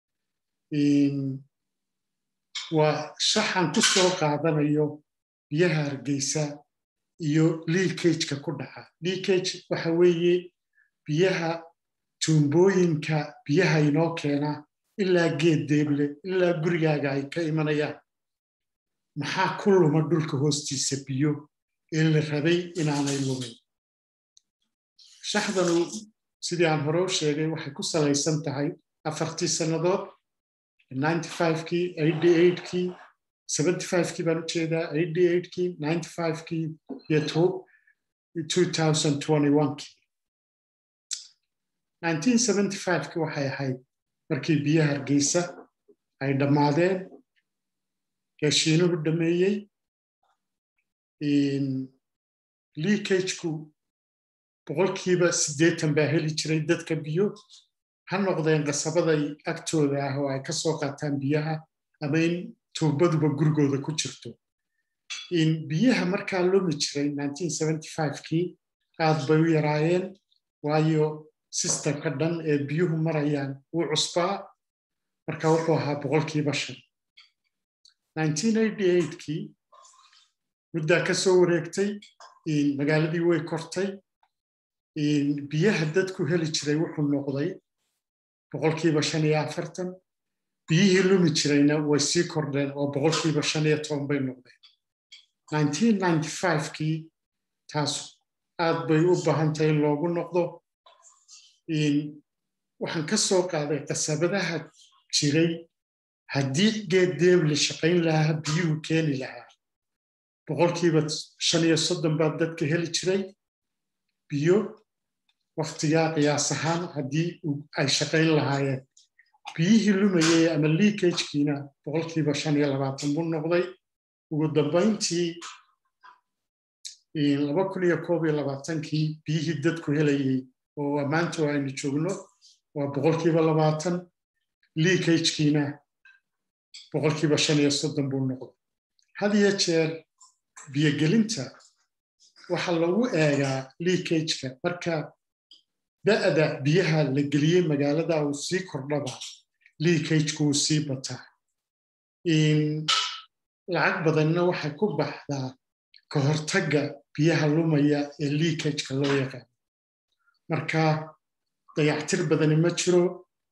waa shaxan ku soo qaadanayo biyaha hargeysa iyo liikageka ku dhaca liikage waxa weeye biyaha tuumbooyinka biyaha inoo keena ilaa geed deeble ilaa gurigaaga ay ka imanayaan maxaa ku luma dhulka hoostiisa biyo ee la rabay inaanay lumin shaxdanu sidii aan hore u sheegay waxay ku salaysan tahay afartii sannadood kii kii kii baan ujeedaa kii kii iyo kii kii waxay ahayd markii biyaha hargeysa ay dhammaadeen gaashiinuhu dhameeyey liikageku boqolkiiba siddeetan baa heli jiray dadka biyo ha noqdeen qasabaday agtooda ah oo ay ka soo qaataan biyaha ama in tuubaduba gurigooda ku jirto biyaha markaa lumi jiray kii aad bay u yaraayeen waayo sistemka dhan ee biyuhu marayaan wuu cusbaa marka wuxuu ahaa boqolkiiba shan kii muddaa ka soo wareegtay magaaladii way kortay biyaha dadku heli jiray wuxuu noqday boqolkiiba shan iyo afartan biyihii lumi jirayna way sii kordheen oo boqolkiiba shan iyo toban bay noqdeen kii taas aad bay u baahan tahay in loogu noqdo waxaan ka soo qaaday qasabadaha jiray haddii geed deebli shaqayn lahaa biyuhu keeni lahaa boqolkiiba shan iyo soddon baa dadka heli jiray biyo waktigaa qiyaas ahaan haddii ay shaqayn lahaayeen biyihii lumayay ama liikajkiina boqolkiiba shan iyo labaatan buu noqday ugu dambayntii laba kun iyo koob iyo labaatankii biyihii dadku helayay oo ammaanta aynu joogno waa boqolkiiba labaatan liikajkiina boqolkiiba shan iyo soddon buu noqday had iyo jeer biyogelinta waxaa lagu eegaa liikajka marka da'da biyaha la geliyey magaalada uu sii kordhaba liikajku uu sii bataa lacag badanna waxay ku baxdaa ka hortagga biyaha lumaya ee liikajka loo yaqaano marka dayactir badani ma jiro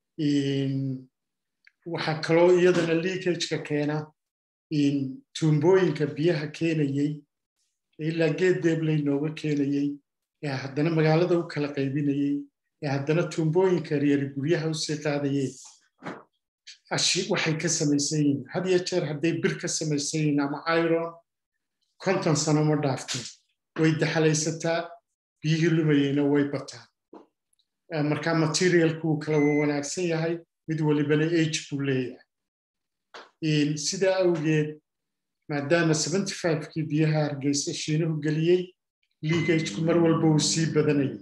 waxaa kaloo iyadana liikajka keena tuumbooyinka biyaha keenayey ilaa geed deebley nooga keenayey ee haddana magaalada u kala qaybinayey ee haddana tuumbooyinka yaryari guryaha usii qaadayeen waxay ka samaysan yihiin had iyo jeer hadday bir ka samaysan yihiin ama iron konton sano ma dhaafteen way daxalaysataa biyihii lumayeyna way bataan marka materialku wuu kala wanaagsan yahay mid walibana age buu leeyahay sidaa awgeed maadaama kii biyaha hargeysa shiinuhu geliyey liigajku mar walba uu sii badanayay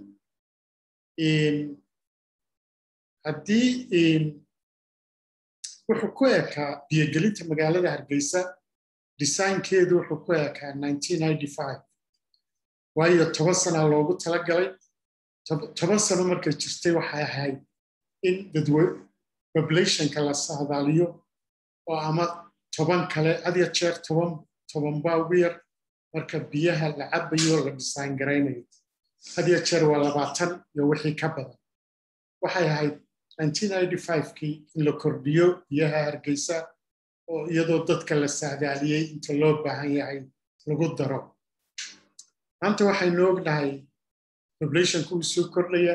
haddii wuxuu ku ekaa biyogelinta magaalada hargeysa desaynkeedu wuxuu ku ekaa waayo toban sana loogu talagalay toban sano markay jirtay waxay ahayd in dadwe populationka la saadaaliyo oo ama toban kale adya jeer toban toban baa ugu yar marka biyaha la cabayo la design garaynayo hadya jeer waa labaatan iyo wixii ka badan waxay ahayd kii in la kordhiyo biyaha hargeysa oo iyadoo dadka la saadaaliyey inta loo baahan yahay lagu daro maanta waxaynu ognahay populationku uu soo kordhaya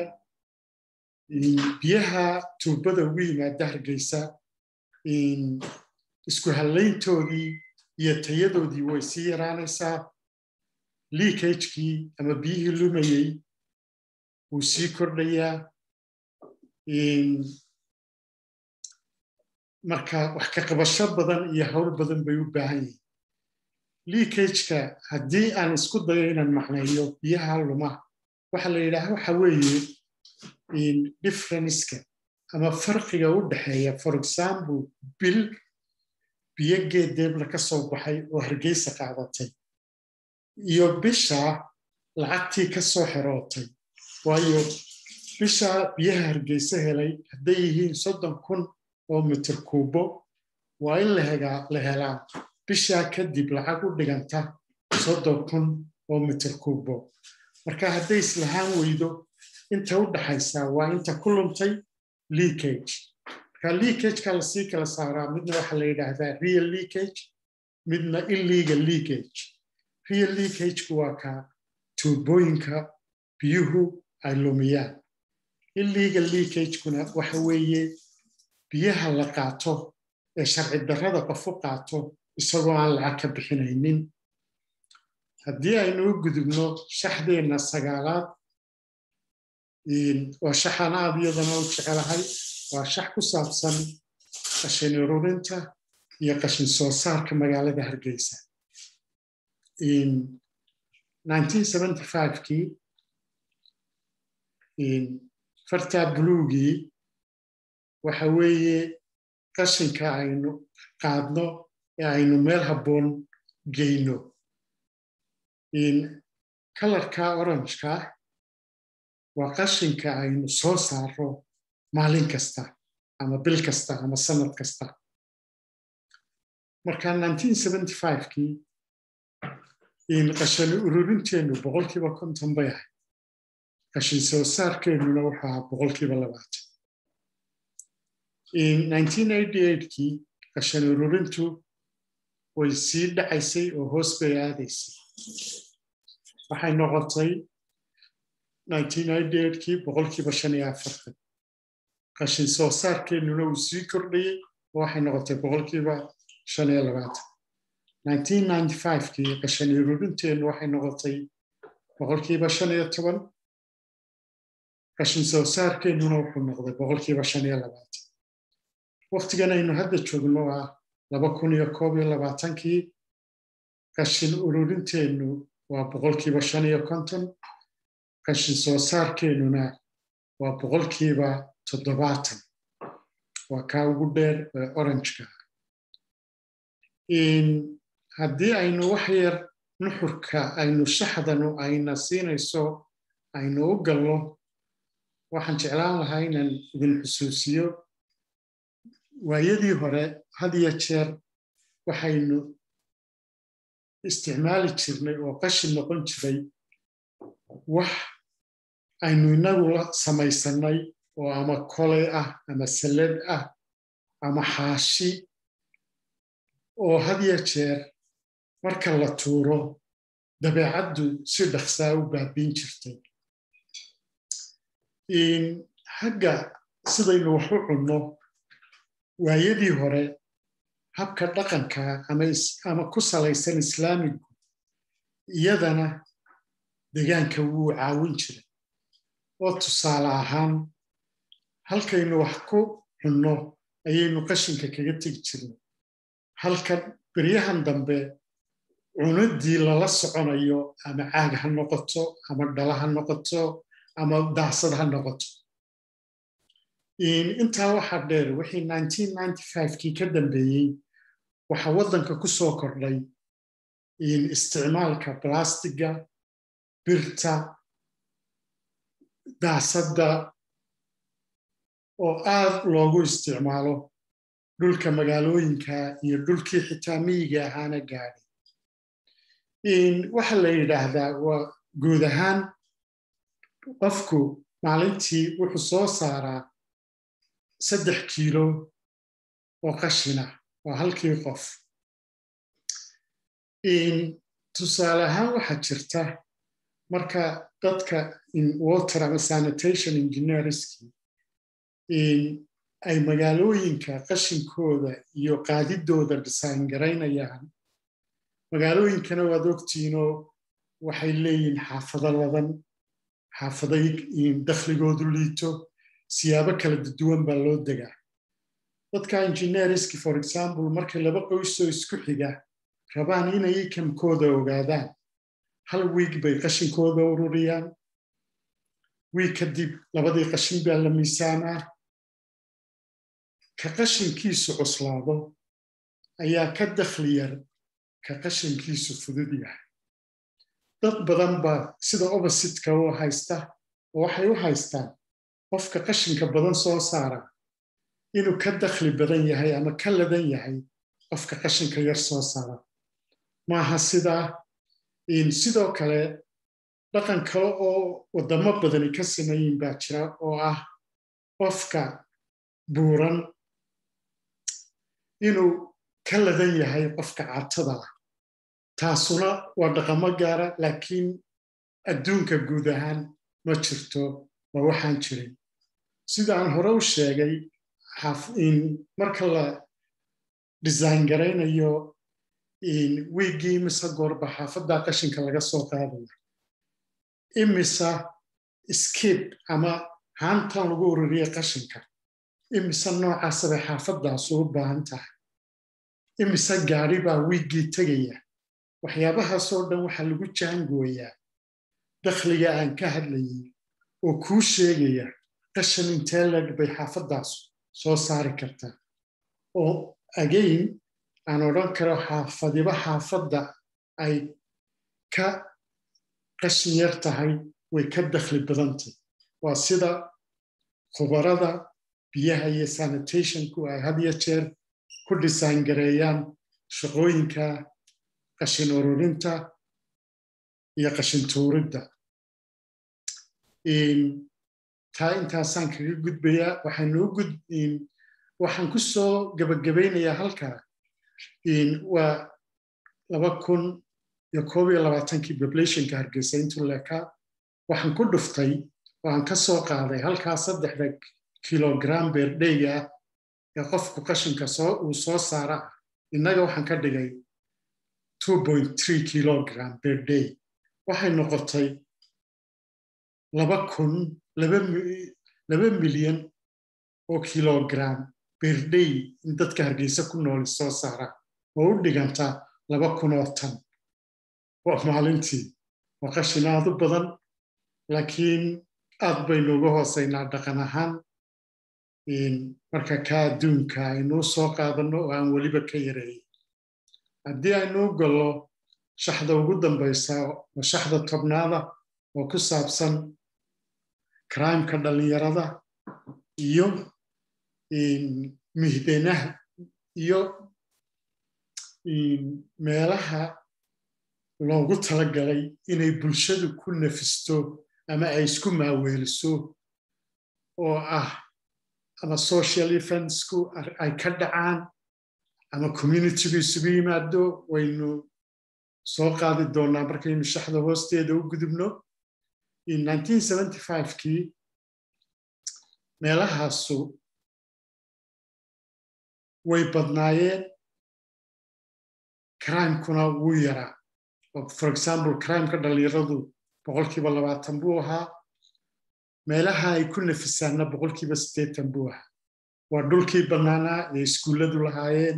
biyaha tuubada ugu yimaada hargeysa isku hallayntoodii iyo tayadoodii way sii yaraanaysaa liikajkii ama biyihii lumayey wuu sii kordhayaa marka wax ka qabasho badan iyo hawl badan bay u baahan yihiin liikajka haddii aan isku dayo inaan macneeyo biyaha luma waxa la yidhaha waxa weeye differenceka ama farqiga u dhexeeya for example bil biyo geed deebla ka soo baxay oo hargeysa qaadatay iyo bisha lacagtii ka soo xerootay waayo bisha biyaha hargeysa helay hadday yihiin soddon kun oo mitir kuubo waa in la helaa bishaa kadib lacag u dhiganta soddon kun oo mitir kuubo marka hadday islahaan weydo inta u dhaxaysaa waa inta ku luntay leakage marka leakageka lasii kala saaraa midna waxaa la yidhaahdaa real leakage midna illegal leakage real leakageku waa ka tuubooyinka biyuhu ay lumiyaan illegal leakagekuna waxa weeye biyaha la qaato ee sharci darrada qofu qaato isagoo aan lacag ka bixinaynin haddii aynu u gudubno shaxdeenna sagaalaad waa shaxan aad iyadana u jecelahay waa shax ku saabsan qashin ururinta iyo qashin soo saarka magaalada hargeysa kii fartaa buluugii waxa weeye qashinka aynu qaadno ee aynu meel habboon geyno kalarka orangeka waa qashinka aynu soo saaro maalin kasta ama bil kasta ama sanad kasta marka kii qashin ururinteennu boqolkiiba konton bay ahayd qashin soo saarkeennuna wuxuu ahaa boqolkiiba labaatan kii qashin ururintu way sii dhacaysay oo hoos bay aadaysay waxay noqotay kii boqolkiiba shan iyo afartan qashin soo saarkeennuna uu sii kordhayey oo waxay noqotay boqolkiiba shan iyo labaatan kii qashin ururinteennu waxay noqotay boqolkiiba shan iyo toban qashin soo saarkeennuna wuxuu noqday boqolkiiba shan iyo labaatan waktigan aynu hadda joogno ah laba kun iyo koob iyo labaatankii qashin ururinteennu waa boqolkiiba shan iyo konton qashin soo saarkeennuna waa boqolkiiba toddobaatan waa kaa ugu dheer ee oranjka haddii aynu wax yar nuxurka aynu shaxdanu ayna siinayso aynu u galno waxaan jeclaan lahaa inaan idin xusuusiyo waayadii hore had iyo jeer waxaynu isticmaali jirnay oo qashin noqon jiray wax aynu inagu samaysannay oo ama koley ah ama sallad ah ama xaashi oo had iyo jeer marka la tuuro dabeecaddu si dhaqsaa u baabiin jirtay hagga sidaynu wax u cunno waayadii hore habka dhaqanka ama ku salaysan islaamigu iyadana degaanka wuu caawin jiray oo tusaale ahaan halkaynu wax ku cunno ayaynu qashinka kaga tegi jirnay halkan beryahan dambe cunaddii lala soconayo ama caag ha noqoto ama dhala ha noqoto ama daasad ha noqoto intaa waxaa dheer wixii kii ka dambeeyey waxaa waddanka ku soo kordhay isticmaalka balastiga birta daasadda oo aad loogu isticmaalo dhulka magaalooyinka iyo dhulkii xitaa miyiga ahaana gaadhay waxa la yidhaahdaa waa guud ahaan qofku maalintii wuxuu soo saaraa saddex kiilo oo qashina waa halkii qof tusaale ahaan waxaa jirta marka dadka water ama sanitation engineerski ay magaalooyinka qashinkooda iyo qaadidooda design garaynayaan magaalooyinkana waad ogtiinoo waxay leeyihin xaafado ladan xaafaday dakhligoodu liito siyaabo kala duwan baa loo degaa dadka engineerski for example markay laba qoysoo isku xiga rabaan inay ikamkooda ogaadaan hal wiig bay qashinkooda ururiyaan wiig kadib labadii qashin baa la miisaamaa ka qashinkiisu cuslaado ayaa ka dakhli yar ka qashinkiisu fudud yahay dad badan baa sida oppositka u haysta oo waxay u haystaan qofka qashinka badan soo saara inuu ka dakhli badan yahay ama ka ladan yahay qofka qashinka yar soo saara maaha sidaa sidoo kale dhaqan kale oo waddamo badani ka samayin baa jira oo ah qofka buuran inuu ka ladan yahay qofka catada ah taasuna waa dhaqamo gaara laakiin adduunka guud ahaan ma jirto waa waxaan jirin sidaan hore u sheegay marka la design garaynayo wiiggii imise goorba xaafaddaa qashinka laga soo qaadaya imisa skib ama haantan lagu ururiya qashinka imise noocaasa bay xaafadaasu u baahan tahay imise gaadhi baa wiiggii tegaya waxyaabahaasoo dhan waxaa lagu jaangooyaa dakhliga aan ka hadlayay oo kuu sheegaya qashan intee leg bay xaafadaasu soo saari kartaa oo agayn aan odhan karo xaafadiba xaafadda ay ka qashin yar tahay way ka dakhli badantay waa sida khubarada biyaha iyo sanitationku ay had iyo jeer ku dhisaan gareeyaan shaqooyinka qashin ururinta iyo qashin tuuridda taa intaasaan kaga gudbayaa waxaan ku soo gabagabaynayaa halkaa waa laba kun iyo koob iyo labaatankii populationka hargeysa intuu leekaa waxaan ku dhuftay oo aan ka soo qaaday halkaa saddexda kilogram beerdheyga ah ee qofku qashinka uu soo saara innaga waxaan ka dhigay kilogram beerdhey waxay noqotay laba kun laba milyan oo kilogram beerdhey in dadka hargeysa ku nooli soo saara oo u dhiganta laba kun oo tan waa maalintii waa qashin aad u badan laakiin aad baynu uga hoosaynaa dhaqan ahaan marka ka adduunka aynuu soo qaadanno oo aan weliba ka yareeyay haddii aynuu gallo shaxda ugu dambaysa oo shaxda tobnaada oo ku saabsan crimeka dhallinyarada iyo mihdanaha iyo meelaha loogu talagalay inay bulshadu ku nafisto ama ay isku maaweeliso oo ah ama social eventsku ay ka dhacaan ama communitygu isugu yimaado waynu soo qaadi doonaa markaynu shaxda hoosteeda u gudubno kii meelahaasu way badnaayeen crimekuna wuu yaraa for example crimeka dhallinyaradu boqolkiiba labaatan buu ahaa meelaha ay ku nafisaanna boqolkiiba siddeetan buu ahaa waa dhulkii bannaanaa ee iskuulladu lahaayeen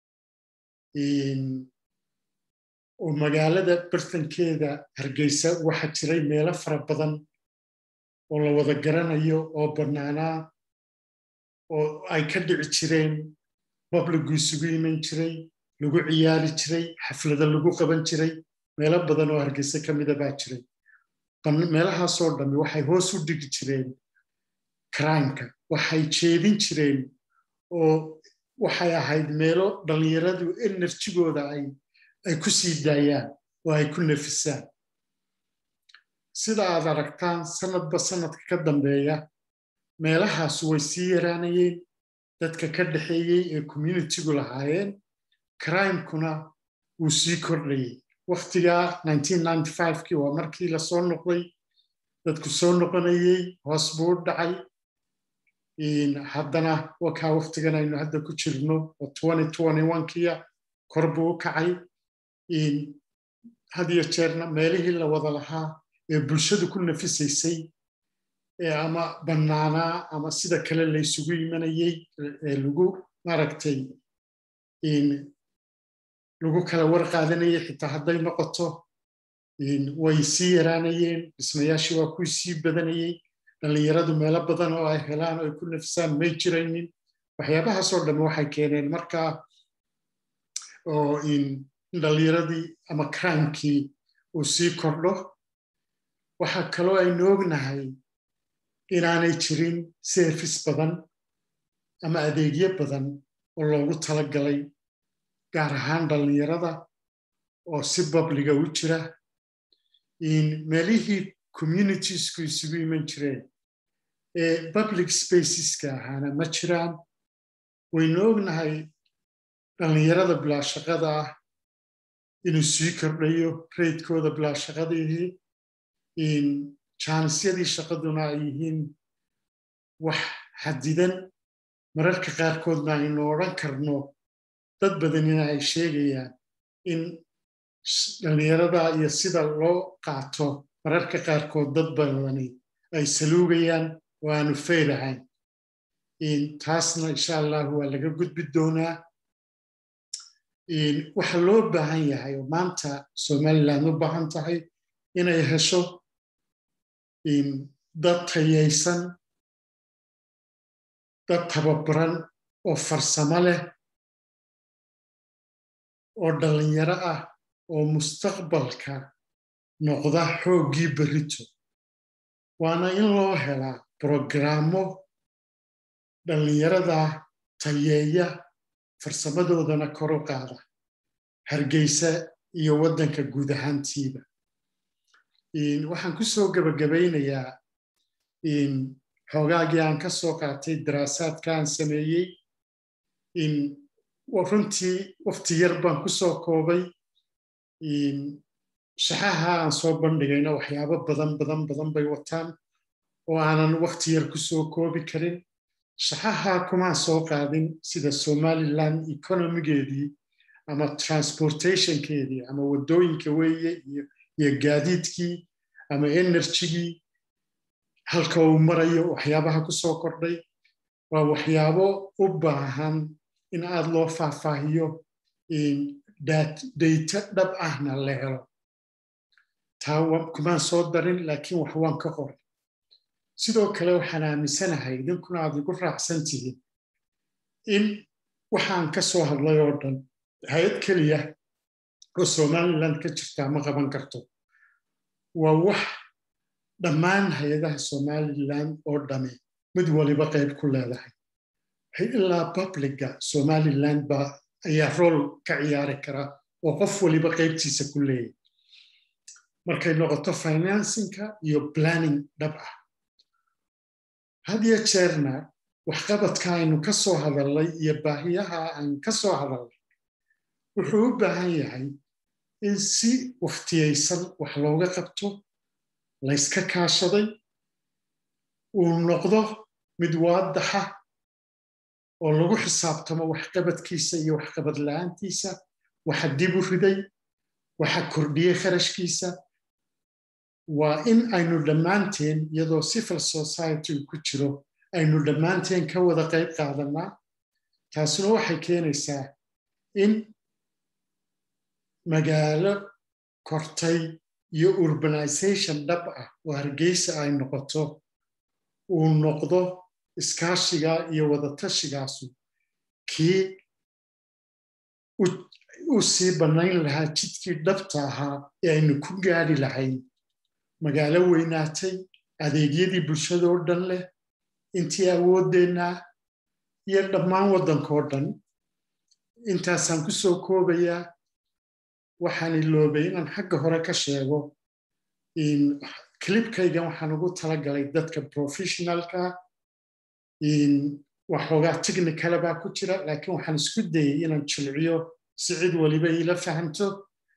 oo magaalada bartankeeda hargeysa waxaa jiray meelo fara badan oo la wada garanayo oo bannaanaa oo ay ka dhici jireen babligu isugu iman jiray lagu ciyaari jiray xaflado lagu qaban jiray meelo badan oo hargeysa ka mida baa jiray meelahaasoo dhammi waxay hoos u dhigi jireen crimeka waxay jeedin jireen oo waxay ahayd meelo dhallinyaradu enerjigooda ay ku sii daayaan oo ay ku nafisaan sida aad aragtaan sanadba sanadka ka dambeeya meelahaasu way sii yaraanayeen dadka ka dhexeeyey ee communitigu lahaayeen crimekuna wuu sii kordhayey waktigaa kii waa markii lasoo noqday dadku soo noqonayey hoos buu u dhacay haddana wakaa waktigan aynu hadda ku jirno oo kiya kor buu u kacay had iyo jeerna meelihii la wada lahaa ee bulshadu ku nafisaysay ama bannaanaa ama sida kale laysugu imanayey ee lagu maaragtay lagu kala war qaadanayey xitaa hadday noqoto way sii yaraanayeen dhismayaashii waa kuwii sii badanayey dhallinyaradu meelo badan oo ay helaan oo ay ku nafisaan may jiraynin waxyaabahaasoo dhamme waxay keeneen markaa oo in dhallinyaradii ama crimekii uu sii kordho waxaa kaloo aynu ognahay inaanay jirin service badan ama adeegyo badan oo loogu talagalay gaar ahaan dhallinyarada oo si babliga u jira meelihii communitiesku isugu iman jireen ee public spaceska ahaana ma jiraan waynu ognahay dhallinyarada bilaashaqada ah inuu sii kordhayo raydkooda bilaashaqadihii jaanisyadii shaqaduna ay yihiin wax xadidan mararka qaarkoodna aynu odhan karno dad badanina ay sheegayaan in dhallinyarada iyo sida loo qaato mararka qaarkood dad badani ay saluugayaan oo aanu faylahayn taasna insha allahu waa laga gudbi doonaa waxa loo baahan yahay oo maanta somaliland u baahan tahay inay hesho dad tayaysan dad tababaran oo farsamo leh oo dhallinyaro ah oo mustaqbalka noqda xooggii berrito waana in loo helaa brogrammo dhallinyarada tayeeya farsamadoodana kor u qaada hargeysa iyo waddanka guud ahaantiiba waxaan ku soo gebagabaynayaa xoogaagii aan ka soo qaatay daraasaadka aan sameeyey runtii wafti yar baan ku soo koobay shaxaha aan soo bandhigayna waxyaabo badan badan badan bay wataan oo aanan wakti yar ku soo koobi karin shaxaha kumaan soo qaadin sida somaliland economigeedii ama transportationkeedii ama waddooyinka weeye iyo gaadiidkii ama enerjigii halka uu marayo waxyaabaha ku soo kordhay waa waxyaabo u baahan in aad loo faahfaahiyo dayta dhab ahna la helo taa kumaan soo darin laakiin wax waan ka qoray sidoo kale waxaan aaminsanahay idinkuna aad igu raacsan tihiin in waxaan ka soo hadlay oo dhan hay-ad keliya oo somaliland ka jirtaa ma qaban karto waa wax dhammaan hay-adaha somaliland oo dhami mid waliba qayb ku leedahay ilaa publiga somaliland baa ayaa rool ka ciyaari kara oo qof waliba qaybtiisa ku leeyahy markay noqoto financinka iyo planning dhab ah had iyo jeerna waxqabadka aynu ka soo hadalnay iyo baahiyaha aan ka soo hadalnay wuxuu u baahan yahay in si waftiyaysan wax looga qabto layska kaashaday uu noqdo mid waadaxa oo lagu xisaabtamo waxqabadkiisa iyo waxqabad la'aantiisa waxa dib u riday waxa kordhiyey kharashkiisa waa in aynu dhammaanteen iyadoo civil society ku jiro aynu dhammaanteen ka wada qayb qaadanaa taasuna waxay keenaysaa in magaalo kortay iyo urbanization dhab ah oo hargeysa ay noqoto uu noqdo iskaashiga iyo wadatashigaasi kii u sii bannayn lahaa jidkii dhabta ahaa ee aynu ku gaadhi lahayn magaalo weynaatay adeegyadii bulshadoo dhan leh intii awooddeenna iyo dhammaan waddankoo dhan intaasaan ku soo koobayaa waxaan iloobay inaan xagga hore ka sheego clibkaygan waxaan ugu talagalay dadka professionalka waxoogaa technicala baa ku jira laakiin waxaan isku dayey inaan jilciyo si cid waliba iila fahamto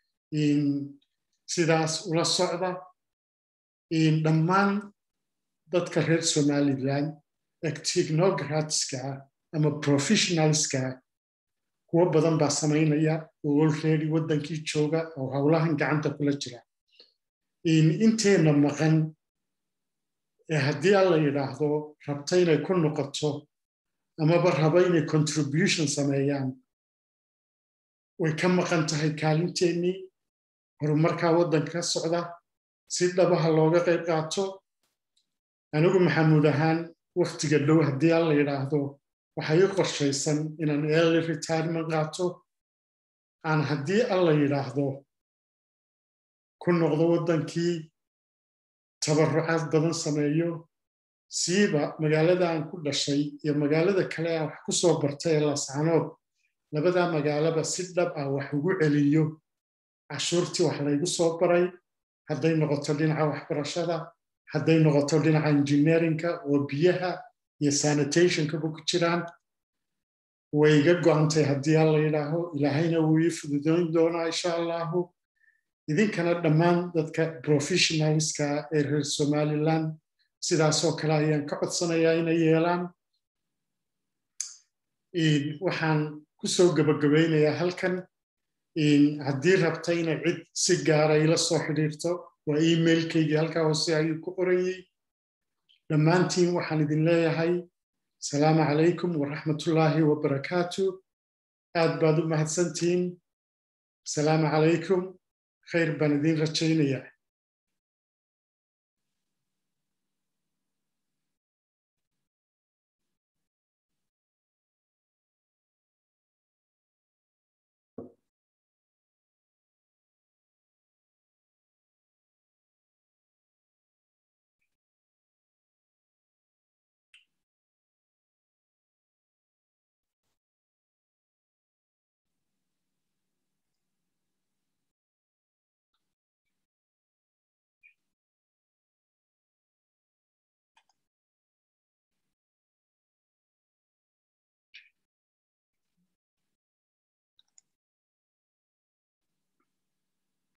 sidaas ula socda dhammaan dadka reer somaliland technogratska ama professionalska kuwo badan baa samaynaya oo olready waddankii jooga oo howlahan gacanta kula jira inteenna maqan ee haddii alla yidhaahdo rabta inay ku noqoto amaba raba inay contribution sameeyaan way ka maqan tahay kaalinteennii horumarkaa waddanka ka socda si dhabaha looga qayb qaato anigu maxamuud ahaan wakhtiga dhow haddii alla yidhaahdo waxay i qorshaysan inaan early retirement qaato aan haddii alla yidhaahdo ku noqdo waddankii tabarucaad badan sameeyo siiba magaalada aan ku dhashay iyo magaalada kale aan wax ku soo bartay ee lascanood labadaa magaalaba si dhab ah wax ugu celiyo cashuurtii wax laygu soo baray hadday noqoto dhinaca waxbarashada hadday noqoto dhinaca engineerinka oo biyaha iyo sanitationkaba ku jiraan way iga go'antay haddii alla yidhaaho ilaahayna wuu ii fududoyn doonaa insha allahu idinkana dhammaan dadka professionalska ee reer somaliland sidaasoo kale ayaan ka codsanayaa inay yeelaan waxaan ku soo gabagabaynayaa halkan haddii rabta inay cid si gaara ila soo xidhiirto waa emailkaygii halkaa hoose ayuu ku qoranyey dhammaantiin waxaan idin leeyahay asalaamu calaykum waraxmatullaahi wabarakaatu aad baad u mahadsantihiin asalaamu calaykum khayr baan idin rajaynayaa